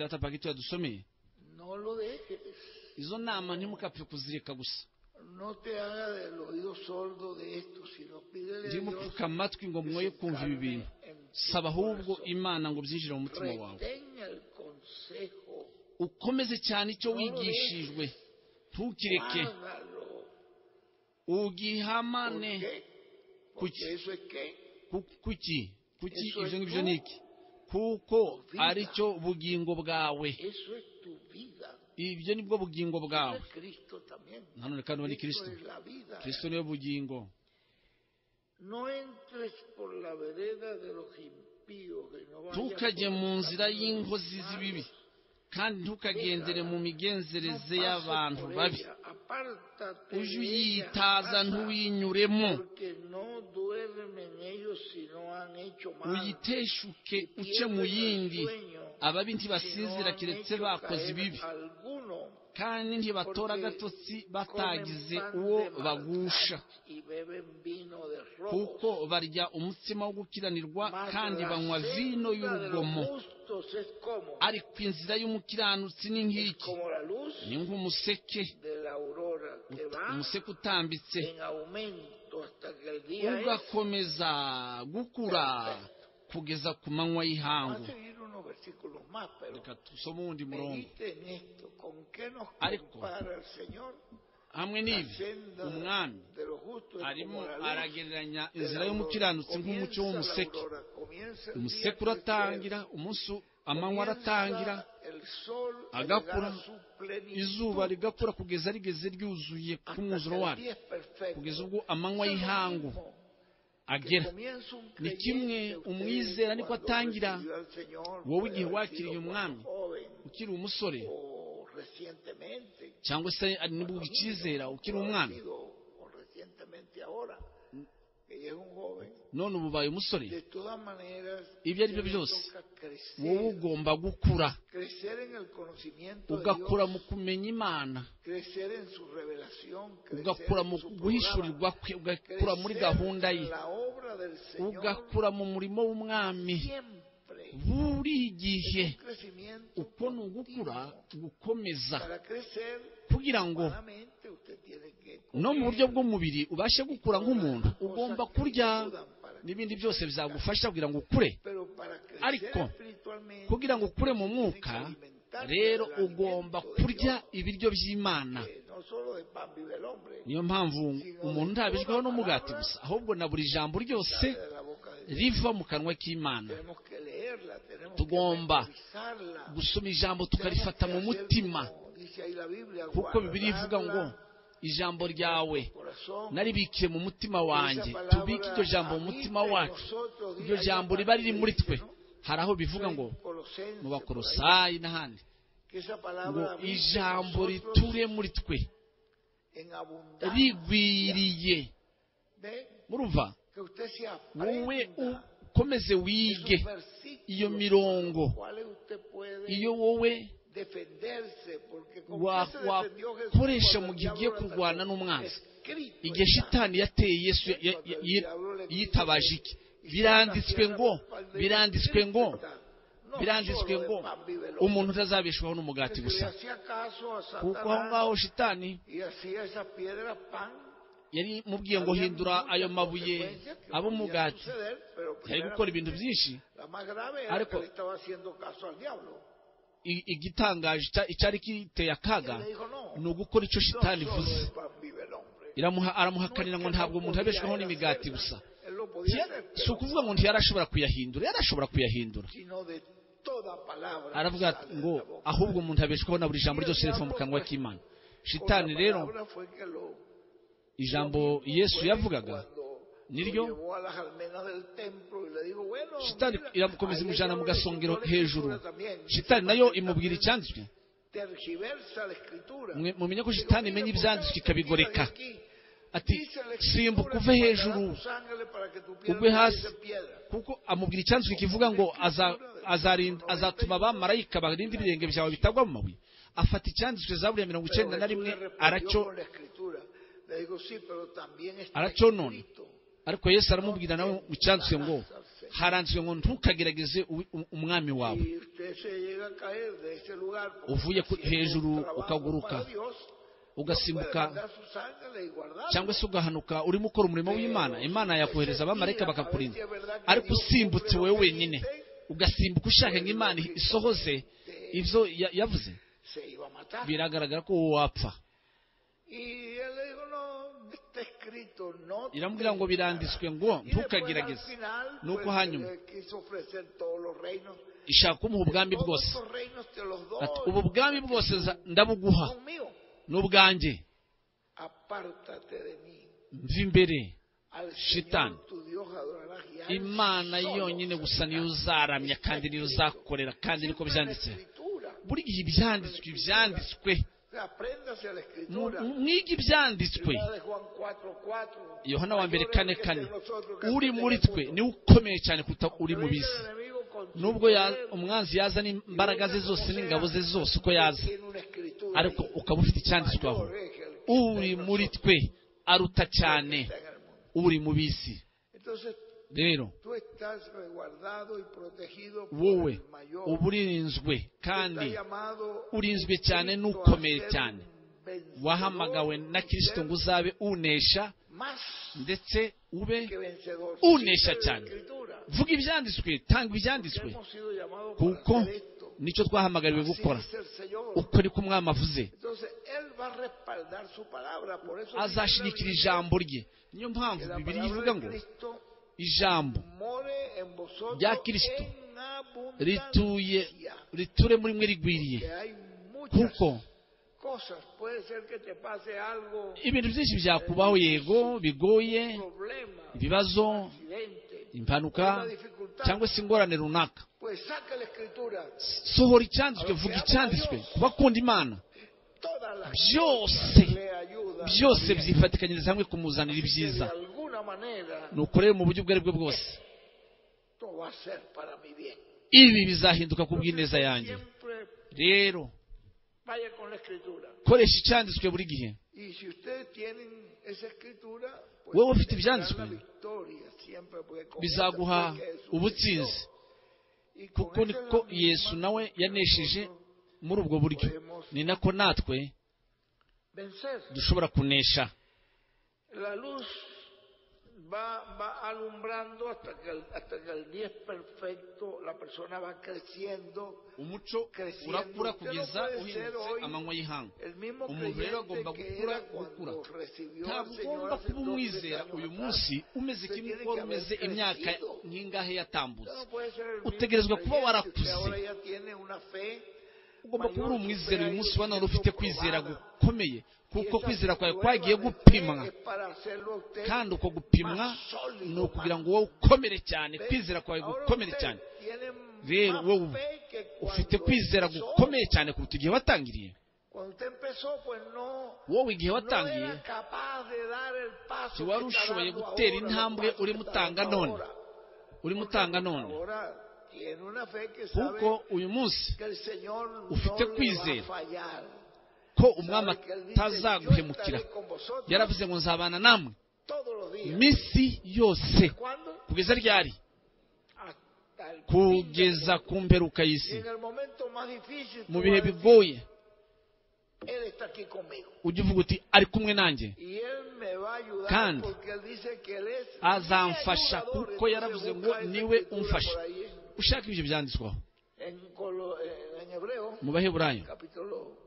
data pagito yadusomeye izo nama ntimukapfe kuzireka gusa No te haga del oído sordo de esto, sino pídele a ndimo Dios kupfuka amatwi ngo mwoye kumva ibi bintu en tu saba ahubwo corazón. imana ngo byinjire mu mutima wawe Retén el consejo, ukomeze cyane icyo wigishijwe ntukireke hágalo. ¿Por ugihamane qué? Porque eso es que Ku- kuki kuki Eso ibyo es ngibyo tu ni iki kuko vida. aricyo bugingo bwawe eso es tu vida. ibyo nibwo bugingo bwawe Es Cristo también. nanone kandi uwo ni Cristo kirisito es la vida. kirisito niwe bugingo No entres por la vereda de los impíos. Que no vayas ntukajye por mu el nzira camino de los y'inkozi z'ibibi malos. kandi ntukagendere mu No migenzereze pases y'abantu por babi ella. Apártate ujye de ella, uyitaza aparta, ntuyinyuremo Porque no duermen ellos si no han hecho mal. uyiteshuke uce Pierden mu el yindi sueño ababi si no ntibasinzira han keretse hecho bakoze caer ibibi alguno. kandi ntibatora agatotsi batagize uwo bagusha kuko kuko barya umutsima wo gukiranirwa kandi banywa vino y'urugomo ariko inzira y'umukiranutsi ni nk'iki ni nk'umuseke umuseke utambitse ugakomeza gukura kugeza ku manywa y'ihangu reka dusome uwundi murongo Ariko, hamwe n'ibi umwami arimo aragereranya inzira y'umukiranutsi nk'umucyo w'umuseke umuseke uratangira umunsi amanywa aratangira agakura, izuba rigakura kugeza rigeze ryuzuye ku mwuzuro waryo kugeza ubwo amanywa y'ihangu agera Ni kimwe umwizera niko atangira, wowe igihe wakiriye umwami, ukiri umusore cyangwa se ari nibwo ucyizera ukiri umwana none ubu ubaye umusore ibyo ari byo byose wowe wowe ugomba gukura ugakura ugakura mu kumenya imana ugakura ugakura mu guhishurirwa kwe ugakura muri gahunda ye ugakura mu murimo w'umwami buri gihe uko ni ugukura gukomeza kugira ngo no mu buryo bw'umubiri ubashe gukura nk'umuntu ugomba kurya n'ibindi byose bizagufasha kugira ngo ukure ariko, ariko kugira ngo ukure mu mwuka rero ugomba kurya ibiryo by'imana niyo mpamvu umuntu ntabijweho n'umugati gusa ahubwo na buri jambo ryose riva mu kanwa k'imana tugomba Tugomba gusoma ijambo tukarifata mu mutima kuko bibiri ivuga ngo ijambo ryawe naribikiye mu mutima wanjye tubike iryo jambo mu mutima wacu iryo jambo riba riri muri twe hari aho bivuga ngo mu bakorosayi n'ahandi ngo ijambo riture muri twe rigwiriye murumva wowe ukomeze wige iyo mirongo iyo wowe wa- wakoresha mu gihe ugiye kurwana n'umwanzi igihe shitani yateye yesu ya- ya- ya- ya- yitabaje iki biranditswe ngo biranditswe ngo biranditswe ngo umuntu utazabeshwaho n'umugati gusa kuko aho ngaho shitani yari imubwiye ngo hindura ayo mabuye abe umugati yari gukora ibintu byinshi ariko i- igitangaje icya- icyari kiteye akaga ni ugukora icyo shitani ivuze Iramuha- aramuhakanira ngo ntabwo umuntu abeshwaho n'imigati gusa Tiya- si ukuvuga ngo ntiyarashobora kuyahindura yarashobora kuyahindura aravuga ati ngo ahubwo umuntu abeshwaho na buri jambo ryose riva mu kanwa k'imana shitani rero ijambo yesu yavugaga niryo shitani iramukomeza imujyana mu gasongero hejuru shitani nayo imubwira icyanditswe Mwe- mumenye ko shitani imenya ibyanditswe ikabigoreka ati simbuka uve hejuru ugwe hasi kuko amubwira icyanditswe kivuga ngo aza- azarinda- azatuma abamarayika barinda ibirenge byawe bitagwa mu mabuye afata icyanditswe zaburiya mirongo icyenda na rimwe aracyo aracyonona ariko yesu aramubwira nawe mu cyanditswe ngo haranzwe ngo ntukagerageze u- umwami wawe y usted se llega a caer de este lugar porque Uvuye ku- haciendo un hejuru trabajo ukaguruka, para Dios, puede ugasimbuka mandar sus ángeles y guardarlo. cyangwa se ugahanuka urimo ukora umurimo w'imana imana yakohereza abamarayika bakakurinda ariko usimbutse wowe wenyine ugasimbuka ushaka ngo imana isohoze ibyo ya- yavuze se iba a matar. biragaragara ko wowe wapfa Y él le dijo, no, está escrito, no te iramubwira ngo biranditswe ngo Y después, al ntukagerageze final, ni uko pues, hanyuma eh, quiso ofrecer todos los reinos. ishaka kumuha ubwami Todos bwose esos reinos te los doy. Ati, ubu bwami bwose nza- ndabuguha Son míos. ni ubwanjye apártate de mí. mva imbere Al Shitán. Señor tu Dios adorarás y a él imana solo yonyine gusa niyo servirás. uzaramya kandi niyo uzakorera kandi niko Siempre en la byanditse Escritura. buri gihe ibyanditswe ibyanditswe O sea, Apréndase a la Mu- escritura. mwige ibyanditswe Primera de Juan 4:4. yohana wa mbere kane Mayores que kane de nosotros que uri estén en muri el twe mundo. niwe ukomeye cyane kuruta uri mu Pero viene bisi el enemigo con su nubwo ya- poder, umwanzi yazana imbaraga ze zose n'ingabo ze zose uko pero yaza tiene una escritura ariko ahí. ukaba ufite icyanditswe aho Mayores que el que uri está en muri nosotros twe aruta cyane que está en el mundo. uri mu bisi Entonces, rero tú estás resguardado y protegido por wowe el mayor. uba urinzwe kandi Está llamado urinzwe cyane Cristo a n'ukomeye ser cyane un vencedor, wahamagawe na kirisito ngo uzabe unesha más ndetse ube que vencedor. unesha Siempre cyane. la escritura. vuga ibyanditswe tanga ibyanditswe Hemos sido llamados para kuko hacer esto. nicyo twahamagariwe Así gukora dice el Señor. uko niko umwami avuze Entonces, Él va a respaldar su palabra. Por eso dice la azashyigikira Biblia ijambo rye niyo mpamvu que la bibiri palabra ivuga de ngo Cristo ijambo more en vosotros Ya Cristo en abundancia. rituye riture muri mwe rigwiriye Que hay muchas kuko cosas. Puede ser que te pase algo, ibintu byinshi byakubaho yego bigoye problema, ibibazo accidente. impanuka cyangwa se ingorane runaka Pues saca la escritura. sohora icyanditswe vuga icyanditswe kubakunda imana Todas las Byose. cosas le ayudan. byose byifatikanyiriza hamwe kumuzanira Que de ibyiza alguna manera nukorere mu buryo ubwo ari bwo bwose esto va a ser para mi bien. ibi bizahinduka ku bw'ineza yanjye Siempre rero vaya con la escritura. koresha icyanditswe buri gihe Y si ustedes tienen esa escritura, pues Wowe ufite tendrán ibyanditswe, la victoria siempre porque con bizaguha esa fue que Jesús ubutsinzi venció. Y con kuko esa niko es la misma yesu nawe que yanesheje nosotros muri ubwo buryo ni nako natwe vencer. dushobora kunesha La luz va, va alumbrando hasta que, el, hasta que el día es perfecto, la persona va creciendo. umuco urakura kugeza uhindutse amanywa y'ihanga El mismo umuntu rero agomba creyente que gukura gukura era cuando recibió ntabwo al Señor ugomba kuba hace dos, tres umwizera años uyu atrás. munsi umeze Usted kimwe tiene n'uko que wari haber umeze imyaka crecido. nk'ingahe Usted yatambutse no puede ser el mismo utegerezwa kuba creyente, warakuze. usted ahora ya tiene una fe ugomba kuba uri mayor, umwizera uyu munsi supera ello, wanone siendo ufite kwizera probada. gukomeye Y kuko esa kwizera kwawe prueba kwagiye de fe gupimwa es para hacerlo a usted kandi uko gupimwa más sólido, ni ukugira más ngo wowe ukomere cyane fe. kwizera kwawe Ahora gukomere usted cyane tiene rero más wowe fe que ufite cuando kwizera empezó. gukomeye cyane kuruta igihe watangiriye Cuando usted empezó, pues no- wowe igihe no watangiye era capaz de dar el paso que Tiwari está ushoboye dando gutera ahora, intambwe el paso urimo que está dando utanga none. ahora. urimo utanga none Ahora tiene una fe que sabe kuko uyu munsi que el Señor no ufite le va kwizera. a fallar. ko umwami Sabe que él dice, atazaguhemukira "Yo estaré con vosotros yaravuze ngo nzabana namwe todos los días". iminsi yose ¿Cuándo? kugeza ryari Hasta el fin del kugeza mundo. ku mperuka Y y'isi en el momento más difícil, tú mu bihe vas a decir, bigoye Él está aquí conmigo. ujya uvuga uti ari kumwe nanjye Y Él me va a ayudar Kandi porque Él dice que Él es mi azamfasha ayudador. kuko Entonces, yaravuze busca ngo esa niwe escritura umfasha por ahí ushaka ibyo byanditsweho En, Colo- en Hebreo, mu baheburayo capítulo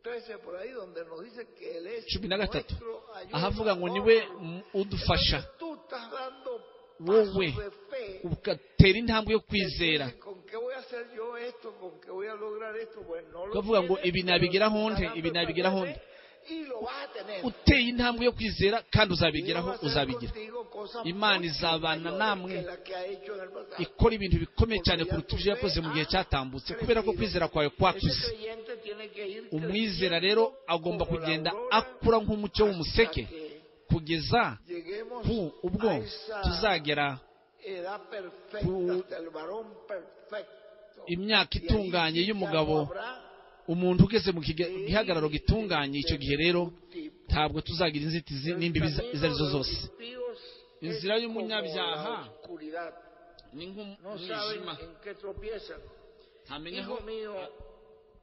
13, por ahí, donde nos dice que Él es cumi na gatatu nuestro ahavuga ngo ayudador. niwe mm, udufasha Entonces, tú estás dando pasos wowe de fe ugatera intambwe yo kwizera Entonces, ¿Con qué voy a hacer yo esto? ¿Con qué voy a lograr esto? Pues no lo Ukavuga ngo, tienes, ibi pero nabigeraho estás nte, dando ibi esa nabigeraho fe nte. Y lo vas a tener. uteye intambwe yo kwizera kandi Dios uzabigeraho va a hacer uzabigira contigo cosas Imana mucho izabana mayores namwe. que la que ha hecho en el pasado. ikora ibintu bikomeye cyane kuruta ibyo yakoze mu gihe cyatambutse kubera ko kwizera kwawe kwakuze Ese creyente tiene que ir umwizera creciendo rero agomba como la kugenda aurora akura nk'umucyo w'umuseke hasta que kugeza lleguemos ku ubwo a esa tuzagera edad perfecta, ku- hasta el varón perfecto. imyaka Y ahí itunganye sí ya y'umugabo no habrá umuntu ugeze mu kiga- gihagararo gitunganye icyo gihe rero ntabwo tuzagira inzitizi n'imbibi izo ari zo zose inzira y'umunyabyaha ni no saben nk'umwijima en qué tropiezan. ntamenya aho Hijo mío,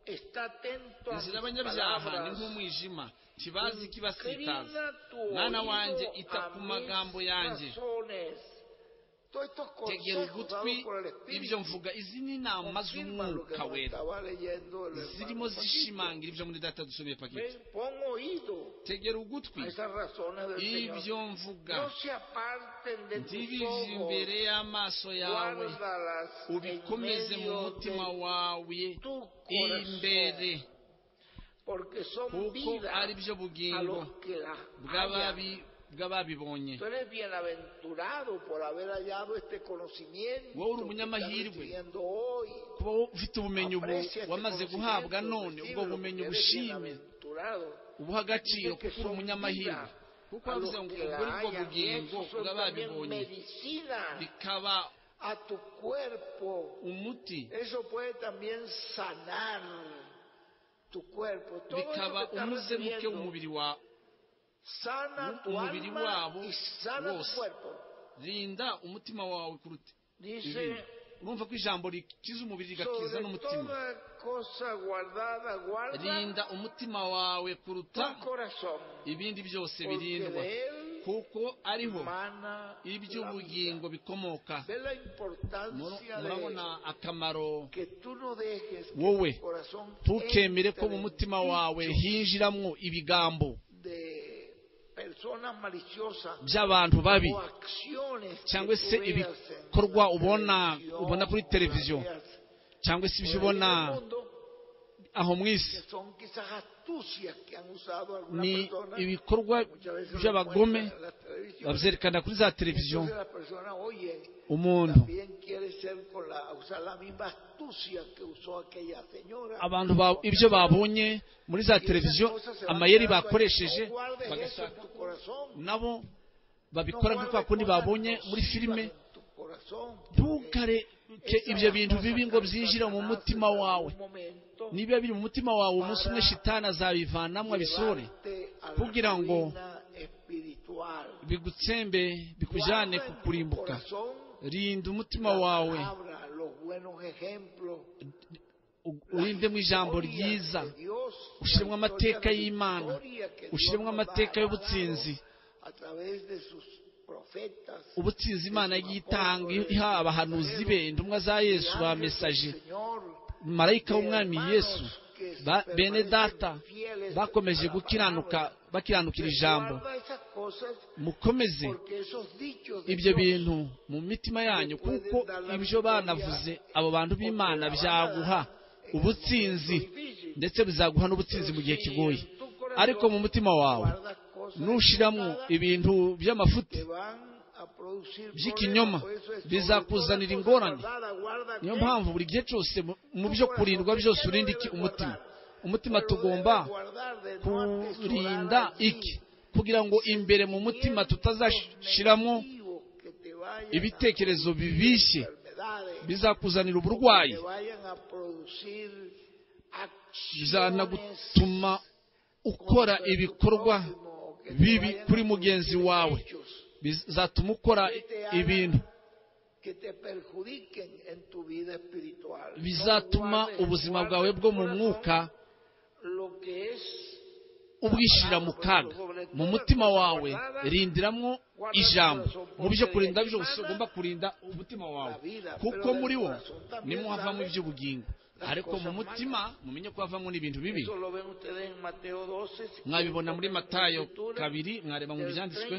está atento a inzira mis y'abanyabyaha ni palabras. nk'umwijima ntibazi ikibasitaza Inclina tu mwana oído wanjye ita a ku mis magambo yanjye razones. Todos estos tegera consejos ugutwi dados por el ibyo Espíritu mvuga izi ni inama confirman lo que z'umwuka nos wera estaba leyendo el hermano zirimo Paquito. zishimangira ibyo muri data dusomye paketi Ven, Pon oído tegera a ugutwi esas razones del ibyo Señor. mvuga No se aparten de tus ntibive imbere ojos. y'amaso yawe Guárdalas en ubikomeze mu medio mutima de wawe tu imbere corazón. Porque son kuko ari byo vidas a bugingo los que las hallan. bw'ababi- bw'ababibonye Tú eres bienaventurado por haber hallado este conocimiento Wowe uri que umunyamahirwe. estás recibiendo hoy. kuba ufite ubumenyi ubu Aprecia este wamaze guhabwa conocimiento, none ubwo recíbelo, bumenyi porque eres ubushime bienaventurado. ubuha agaciro Dice que kuko uri son umunyamahirwe vida kuko a los yavuze ngo que la ubwo ni bwo hallan. Y bugingo esos son también bw'ababibonye medicina bikaba a tu cuerpo. umuti Eso puede también sanar tu cuerpo. Todo eso bikaba que estás umuzemuke recibiendo w'umubiri wawe sana tu umubiri alma wabo y sana tu wose. cuerpo. rinda umutima wawe kuruta Dice... urumva ko ijambo rikiza umubiri rigakiza Sobre n'umutima toda cosa guardada, guarda rinda umutima wawe kuruta tu corazón, ibindi byose porque birindwa de él kuko ariho mana la vida. iby'ubugingo bikomoka Ve la Mur- importancia de murabona akamaro que tú no dejes que Wowe, tu corazón ntukemere ko entre mu en mutima dicho wawe hinjiramo ibigambo de personas maliciosas by'abantu babi o acciones Cyangwa que se tú veas en ibikorwa la ubona- televisión, ubona kuri o televiziyo, veas cyangwa se por ahí ibyo en ubona el mundo, aho mu que isi son quizás astucias que han usado algunas ni personas ibikorwa muchas veces lo by'abagome encuentran en la televisión. babyerekana kuri za televiziyo Entonces la persona, oye, umuntu también quiere ser con la, usar la misma astucia que usó aquella señora. abantu ba- ibyo babonye muri za Y esas televiziyo cosas se van amayeri quedando ahí. bakoresheje No guardes eso en bagashaka tu corazón. nabo No babikora guardes nk'ukwa kundi cosas babonye muri nocivas filime en tu corazón, porque ntukareke esas ibyo bintu cosas bibi que ngo Satanás byinjire mu en mutima algún wawe momento niba biri mu mutima wawe umunsi umwe shitani azabivanamo abisore llevarte a la kugira ngo ruina espiritual. bigutsembe bikujyane Guarda ku en tu kurimbuka corazón rinda umutima la wawe palabra, los buenos ejemplos, u- la urindemo ijambo historia ryiza de Dios, ushyiremo la historia amateka de y'imana victoria que Dios ushyiremo nos ha amateka dado y'ubutsinzi a través de sus profetas, ubutsinzi imana yitanga iha abahanuzi be intumwa za yesu ba milagros del mesaje Señor, marayika de w'umwami hermanos yesu que ba- permanecen bene data fieles bakomeje a la gukiranuka palabra. bakiranukira ijambo Guarda esas cosas mukomeze porque esos dichos de ibyo Dios bintu mu mitima yanyu kuko ibyo banavuze abo bantu b'imana byaguha ubutsinzi ndetse bizaguha n'ubutsinzi mu gihe kigoye ariko mu mutima wawe nushyiramo ibintu by'amafuti que van a producir by'ikinyoma problemas. Por eso es sobre bizakuzanira toda ingorane cosa guardada, guarda niyo qué? mpamvu buri gihe cyose mu- mu byo kurindwa byose urinda iki umutima umutima Pero tugomba debes guardar de no kurinda atesorar allí iki kugira ngo imbere mu mutima tutazashyiramo negativos que te vayan a ibitekerezo producir bibishye enfermedades, bizakuzanira que uburwayi te vayan a producir acciones bizanagutuma ukora contra tu ibikorwa prójimo, que te bibi vayan a kuri mugenzi producir wawe hechos bizatuma ukora que te hagan- ibintu que te perjudiquen en tu vida espiritual. No bizatuma guardes- ubuzima guarda bwawe en tu bwo mu corazón mwuka lo que es ubwishyira mu kaga mu mutima wawe rindiramo ijambo mu byo kurinda byose ugomba kurinda umutima wawe kuko muri wo niho havamo iby'ubugingo ariko mu mutima mumenye ko havamo n'ibintu bibi eso lo ven ustedes en Mateo 12 mwabibona muri matayo Escritura, kabiri mwareba mu del byanditswe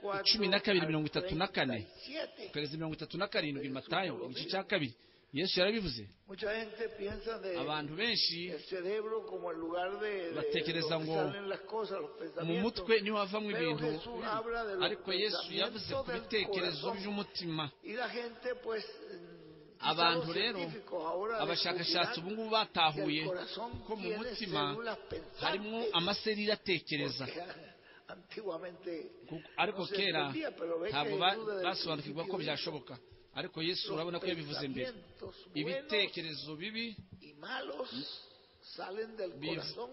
34 cumi na kabiri al mirongo itatu na kane 37. ukareza mirongo itatu na karindwi matayo igice cya kabiri yesu yarabivuze mucha gente piensa de abantu benshi el cerebro como el lugar de, de Batekereza donde ngo salen las cosas los mu pensamientos mutwe niho havamo Pero ibintu Jesús bibi. habla de los ariko yesu yavuze ku pensamientos del bitekerezo corazón. by'umutima y la gente pues quizá abantu los rero científicos ahora abashakashatsi ubu descubrirán ngubu que el batahuye corazón ko mu tiene mutima células harimo pensantes, amasereri atekereza porque, antiguamente Kuko- ariko no se kera entendía, pero ve que ntabwo Jesús ba- desde el basobanukirwa ko principio byashoboka ariko yesu dijo, urabona los ko yabivuze mbere pensamientos buenos ibitekerezo bibi y malos salen del Biv- corazón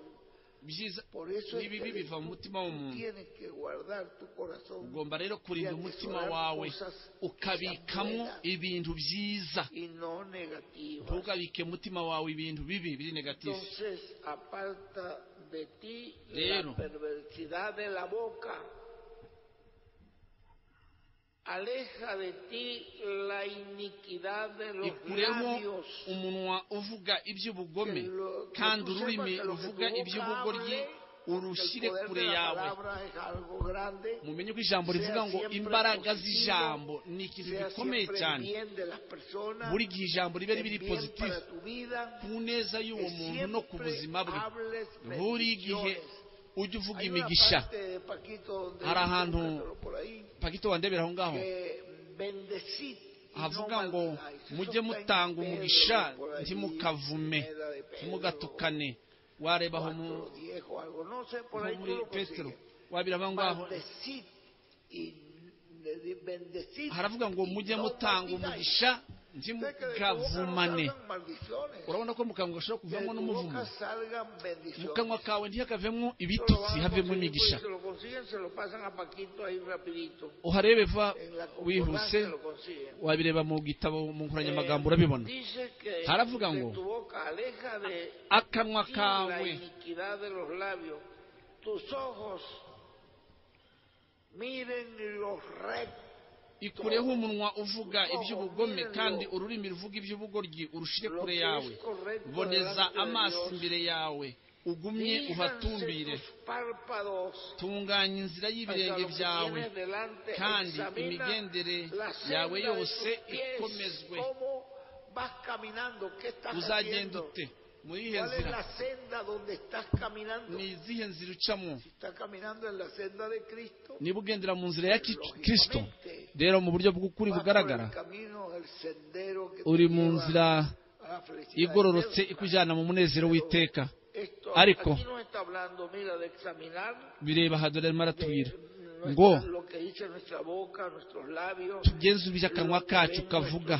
ibyiza Por eso es n'ibibi que biva mu tú- mutima tú w'umuntu tienes que guardar tu corazón ugomba rero kurinda umutima wawe ukabikamo ibintu byiza y no negativo. ntugabike umutima wawe ibintu bibi biri negatifu Entonces aparta de ti Lero. la perversidad de la boca. Aleja de ti la iniquidad de los ikuremo labios. umunwa uvuga iby'ubugome Que lo- que kandi tú ururimi sepas que lo que ruvuga tu boca iby'ubugoryi hable, urushyire el poder kure de la yawe palabra es algo grande. mumenye ko ijambo rivuga ngo Sea siempre imbaraga positivo, z'ijambo ni ikintu Sea gikomeye siempre cyane bien de las personas, buri gihe ijambo ribe el ribiri bien pozitifu para tu vida, ku neza que y'uwo muntu no ku siempre buzima bwe hables buri gihe bendiciones. ujya uvuga Hay una imigisha parte de Paquito donde Hari dice, ahantu búscatelo por ahí, pagito wandebera aho ngaho que bendecid y havuga no ngo maldigáis. Eso mujye está en mutanga Pedro, umugisha por ahí, ntimukavume Primera de Pedro, ntimugatukane wareba aho mu cuatro, diez o algo, no sé, por nko ahí muri tú lo petero consigues. wabira aho ngaho Bendecid y de- bendecid haravuga ngo y mujye no mutanga maldigáis. umugisha Sé que de tu boca no ntimugavumane salgan maldiciones, urabona ko mu kanwa gashobora que de kuvamo tu n'umuvumo boca salgan bendiciones. mu kanwa kawe ntihakavemo Eso lo van a ibitutsi havemo conseguir, pues, imigisha si lo consiguen, se lo pasan a Paquito ahí rapidito. uharebe va En la wihuse concordancia lo consiguen. wabireba mu gitabo mu nkoranyamagambo Eh, urabibona dice que Haravuga de ngo, tu boca aleja de akanwa ti la kawe iniquidad de los labios. Tus ojos miren lo recto, ikureho umunwa uvuga iby'ubugome kandi ururimi ruvuga iby'ubugoryi urushire lo kure que yawe es correcto boneza delante de amaso Dios. imbere yawe ugumye Fíjanse uhatumbire tus párpados tunganya inzira y'ibirenge byawe kandi imigendere yawe yose ikomezwe uzagenda ute muri ihe nzira ni izihe nzira ucamo niba ugendera mu nzira ya Ki- kirisito rero mu buryo bw'ukuri bugaragara uri mu nzira igororotse ikujyana mu munezero w'iteka ariko- bireba aha dore arimo aratubwira ngo tugenzure iby'akanwa kacu kavuga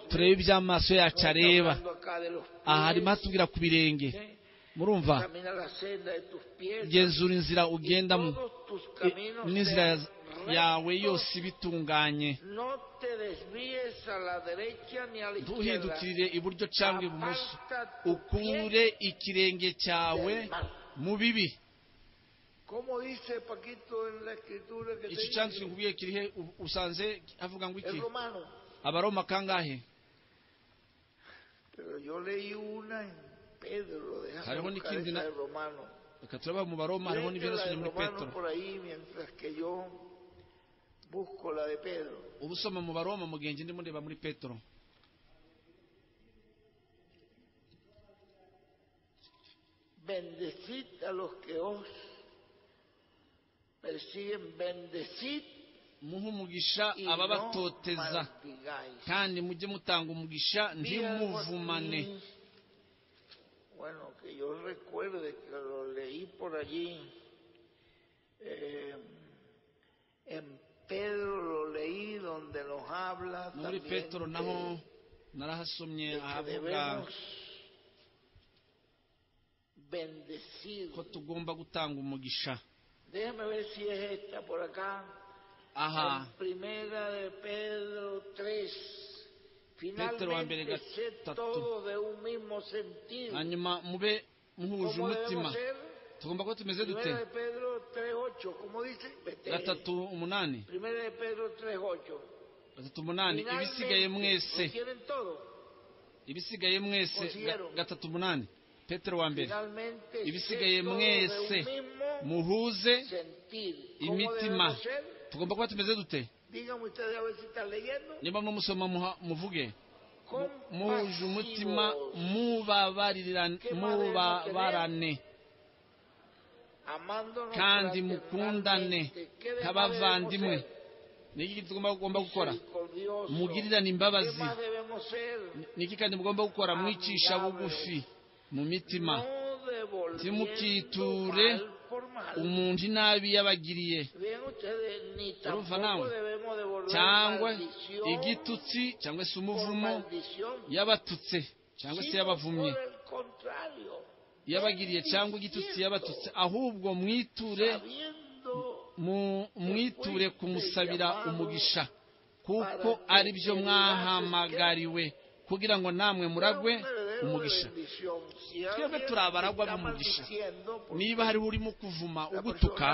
turebe iby'amaso yacu areba aha harimo hatubwira ku birenge murumva genzura inzira ugendamo i- n'inzira ya- yawe yose ibitunganye No te desvíes a la derecha ni a la izquierda. ntuhindukirire iburyo cyangwa ibumoso ukure ikirenge cyawe mu bibi Como dice Paquito en la escritura que te iki dije? cyanditswe nkubwiye kirihe u- usanze avuga ngo iki Es romano. abaroma kangahe Pero yo leí una en Pedro, déjame Claro, bueno, ¿y buscar quién esa de de na- romano. reka turaba mu baroma harimo Léete la n'ibirasonye de muri romano petero por ahí mientras que yo busco la de Pedro. uba usoma mu baroma mugenzi ndimo ndeba muri petero Bendecid a los que os persiguen, bendecid muhe umugisha y no ababatoteza maldigáis. kandi mujye mutanga umugisha ntimuvumane Bueno, que yo recuerde que lo leí por allí. eh, en Pedro lo leí donde nos habla. muri también petero de- naho narahasomye de que ahavuga debemos bendecir. ko tugomba gutanga umugisha Déjame ver si es esta por acá. aha En primera de Pedro 3. Pedro wa mbere Finalmente, sé gatatu. todos de un mismo sentido. hanyuma mube muhuje ¿Cómo umutima debemos ser? tugomba kuba tumeze dute Primera de Pedro 3.8, ¿cómo dice? Vete. gatatu umunani Primera de Pedro 3.8. gatatu umunani Finalmente, ibisigaye mwese ¿lo tienen todo? ibisigaye mwese ga- gatatu umunani petero wa mbere Finalmente, ibisigaye sé todo mwese de un mismo muhuze sentir. ¿Cómo imitima debemos ser? tugomba kuba tumeze dute Díganme ustedes a ver si están leyendo. niba mwamusoma muha- muvuge muhuje umutima Compasivos, mubabarira- Qué madre mubabarane amándonos kandi mukundane fraternalmente. ¿Qué demás nk'abavandimwe debemos ni iki tugomba tugomba gukora ser? Misericordioso. mugirirane imbabazi. ¿Qué más debemos ser? ni iki kandi mugomba gukora mwicisha bugufi mu mitima No devolviendo Timukiture mal por mal. umuntu inabi yabagiriye Bien, ustedes ni Urumva tampoco nawe? debemos devolver cyangwa maldición igitutsi cyangwa se por umuvumo maldición, yabatutse cyangwa se sino y'abavumyi por el contrario, yabagiriye cyangwa igitutsi yabatutse ahubwo mwiture sabiendo mu- mwiture kumusabira umugisha kuko ari byo mwahamagariwe kugira ngo namwe muragwe umugisha Twebwe turi abaragwa b'umugisha. niba hariho urimo kuvuma ugutuka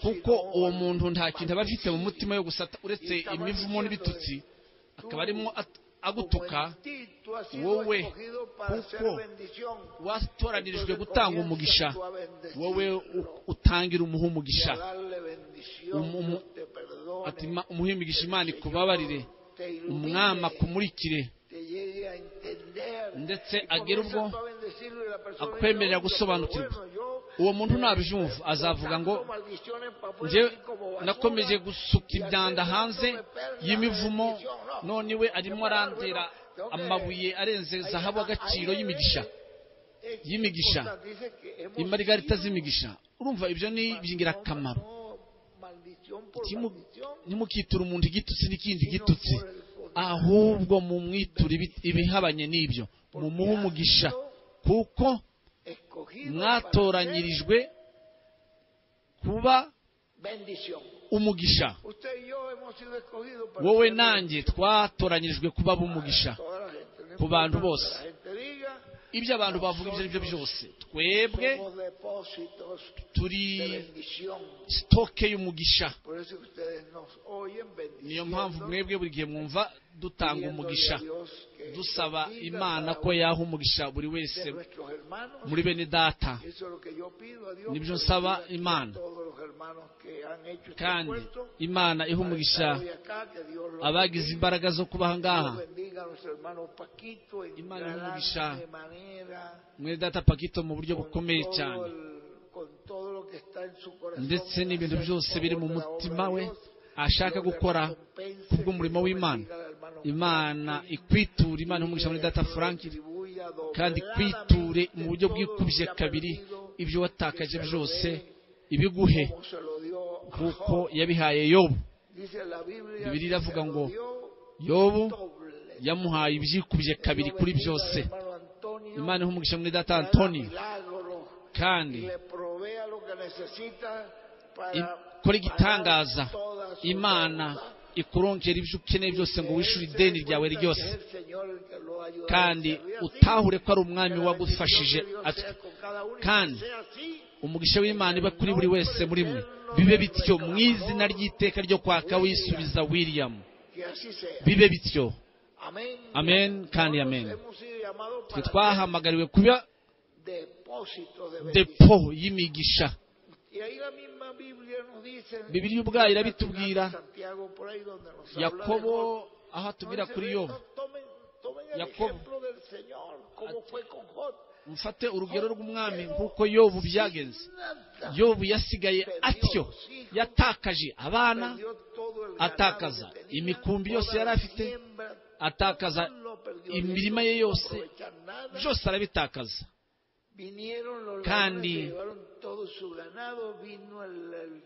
kuko uwo muntu nta kintu aba afite mu mutima yo gusata uretse imivumo n'ibitutsi akaba arimo at- agutuka wowe, kuko watoranyirijwe gutanga umugisha wowe u- utangira umuha umugisha umu- umu- ati "Ma- umuhe imigisha imana ikubabarire umwami akumurikire ndetse agere ubwo akwemerera gusobanukirwa. uwo muntu ntabibyumva azavuga ngo njye nakomeje gusuka imyanda hanze y'imivumo none we arimo arantera amabuye arenze zahabu agaciro y'imigisha y'imigisha imarigarita z'imigisha urumva ibyo ni iby'ingirakamaro Ntimu- ntimukiture umuntu igitutsi n'ikindi gitutsi ahubwo mumwiture ibi- ibihabanye n'ibyo mumuhe umugisha kuko mwatoranyirijwe kuba umugisha wowe nanjye twatoranyirijwe kuba b'umugisha ku bantu bose ibyo abantu bavuga ibyo ari byo byose twebwe turi sitoke y'umugisha niyo mpamvu mwebwe buri gihe mwumva dutanga umugisha dusaba imana ko yaha umugisha buri wese muri bene data nibyo nsaba imana kandi imana iha umugisha abagize imbaraga zo kuba aha ngaha imana y'umugisha mwene data pakito mu buryo bukomeye cyane ndetse n'ibintu byose biri mu mutima we ashaka gukora kubw'umurimo w'imana imana ikwiture imana y'umugisha muri data frank kandi ikwiture mu buryo bwikubye kabiri ibyo watakaje byose ibiguhe kuko yabihaye yobu bibiri iravuga ngo yobu ya yamuhaye ibyikubye kabiri kuri byose imana ihumugisha muri data antoni kandi ikora igitangaza imana ikurongera ibyo ukeneye byose ngo wishyure ideni ryawe ryose kandi kandi utahure utahure ko ari umwami wagufashije atwe kandi umugisha w'imana iba kuri buri wese muri mwe bibe bityo mu izina ry'iteka ryo kwaka wisubiza william bibe bityo amen kandi amen twe twaha twahamagariwe kuba depo y'imigisha bibiliya ubwayo irabitubwira yakobo yakobo aho atubwira kuri yo Yakobo. mufate urugero rw'umwami nk'uko yobu byagenze yobu yasigaye atyo yatakaje abana atakaza imikumbi yose yari afite atakaza imirima ye yose byose arabitakaza kandi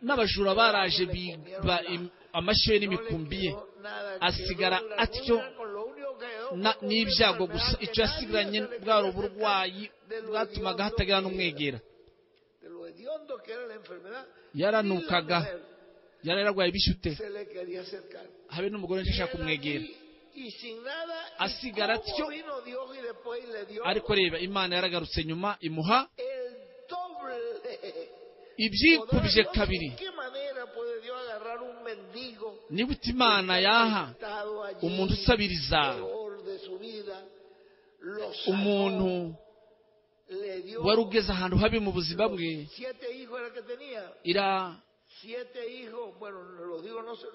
n'abajura baraje biba im- amashyo ye n'imikumbi ye asigara atyo na- n'ibyago gusa icyo yasigaranye bwari uburwayi bwatumaga hatagira n'umwegera yaranukaga yaranukaga yari yararwaye ibishyute habe n'umugore ashaka nshaka kumwegera kumwegera Asigara asigara atyo, atyo ariko ariko reba imana yaragarutse nyuma imuha ikubye ibyikubye kabiri kabiri niba uta imana imana yaha umuntu usabiriza umuntu umuntu wari wari ugeze ugeze ahantu habi mu buzima bwe ira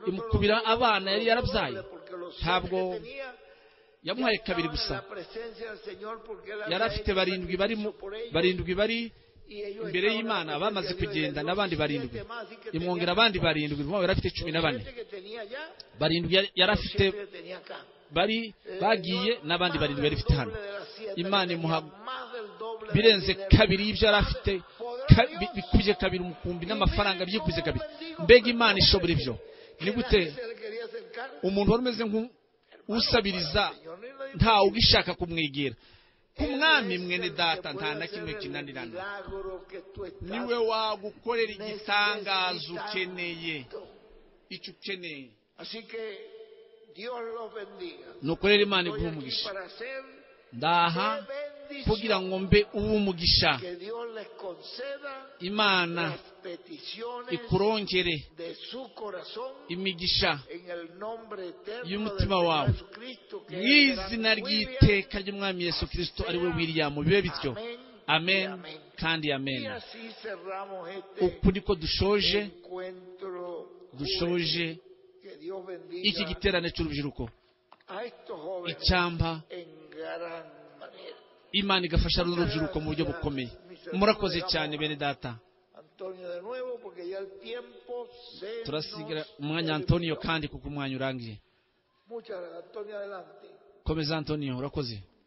imukubira abana yari yarabyaye ntabwo yamuhaye kabiri gusa yari afite barindwi bari mu- barindwi bari imbere y'imana bamaze kugenda n'abandi barindwi imwongera abandi barindwi intwaro yari afite cumi cumi na bane barindwi yari- yari afite bari bagiye n'abandi barindwi yari afite hano imana imuha birenze kabiri y'ibyo yari afite ka- bi- bikubye kabiri umukumbi n'amafaranga byikubye kabiri mbega imana ishobora ibyo ni gute umuntu wari umeze nk'usabiriza ntawe ugishaka kumwegera ku mwami mwene data nta na kimwe kinanirana niwe wagukorera igitangazo ukeneye icyo ukeneye Así que Dios los bendiga. nuko rero imana Estoy iguha aquí umugisha para hacer ndaha kugira ngo mbe uw'umugisha que Dios les conceda imana las peticiones ikurongere de su corazón imigisha en el nombre eterno de y'umutima wawe Jesucristo mu que es el izina gran William. ry'iteka ry'umwami yesu kirisito ari we wiriyamu bibe bityo amen kandi amen Y así cerramos uku este niko dushoje encuentro juvenil. dushoje que Dios iki bendiga giterane cy'urubyiruko a estos jóvenes icyampa en gran manera. imana igafasha runo rubyiruko mu buryo bukomeye murakoze cyane bene data Antonio de nuevo porque ya el tiempo se turasigira nos umwanya terminó. antoniyo kandi kuko umwanya urangiye Muchas gracias, Antonio, adelante. komeza antoniyo urakoze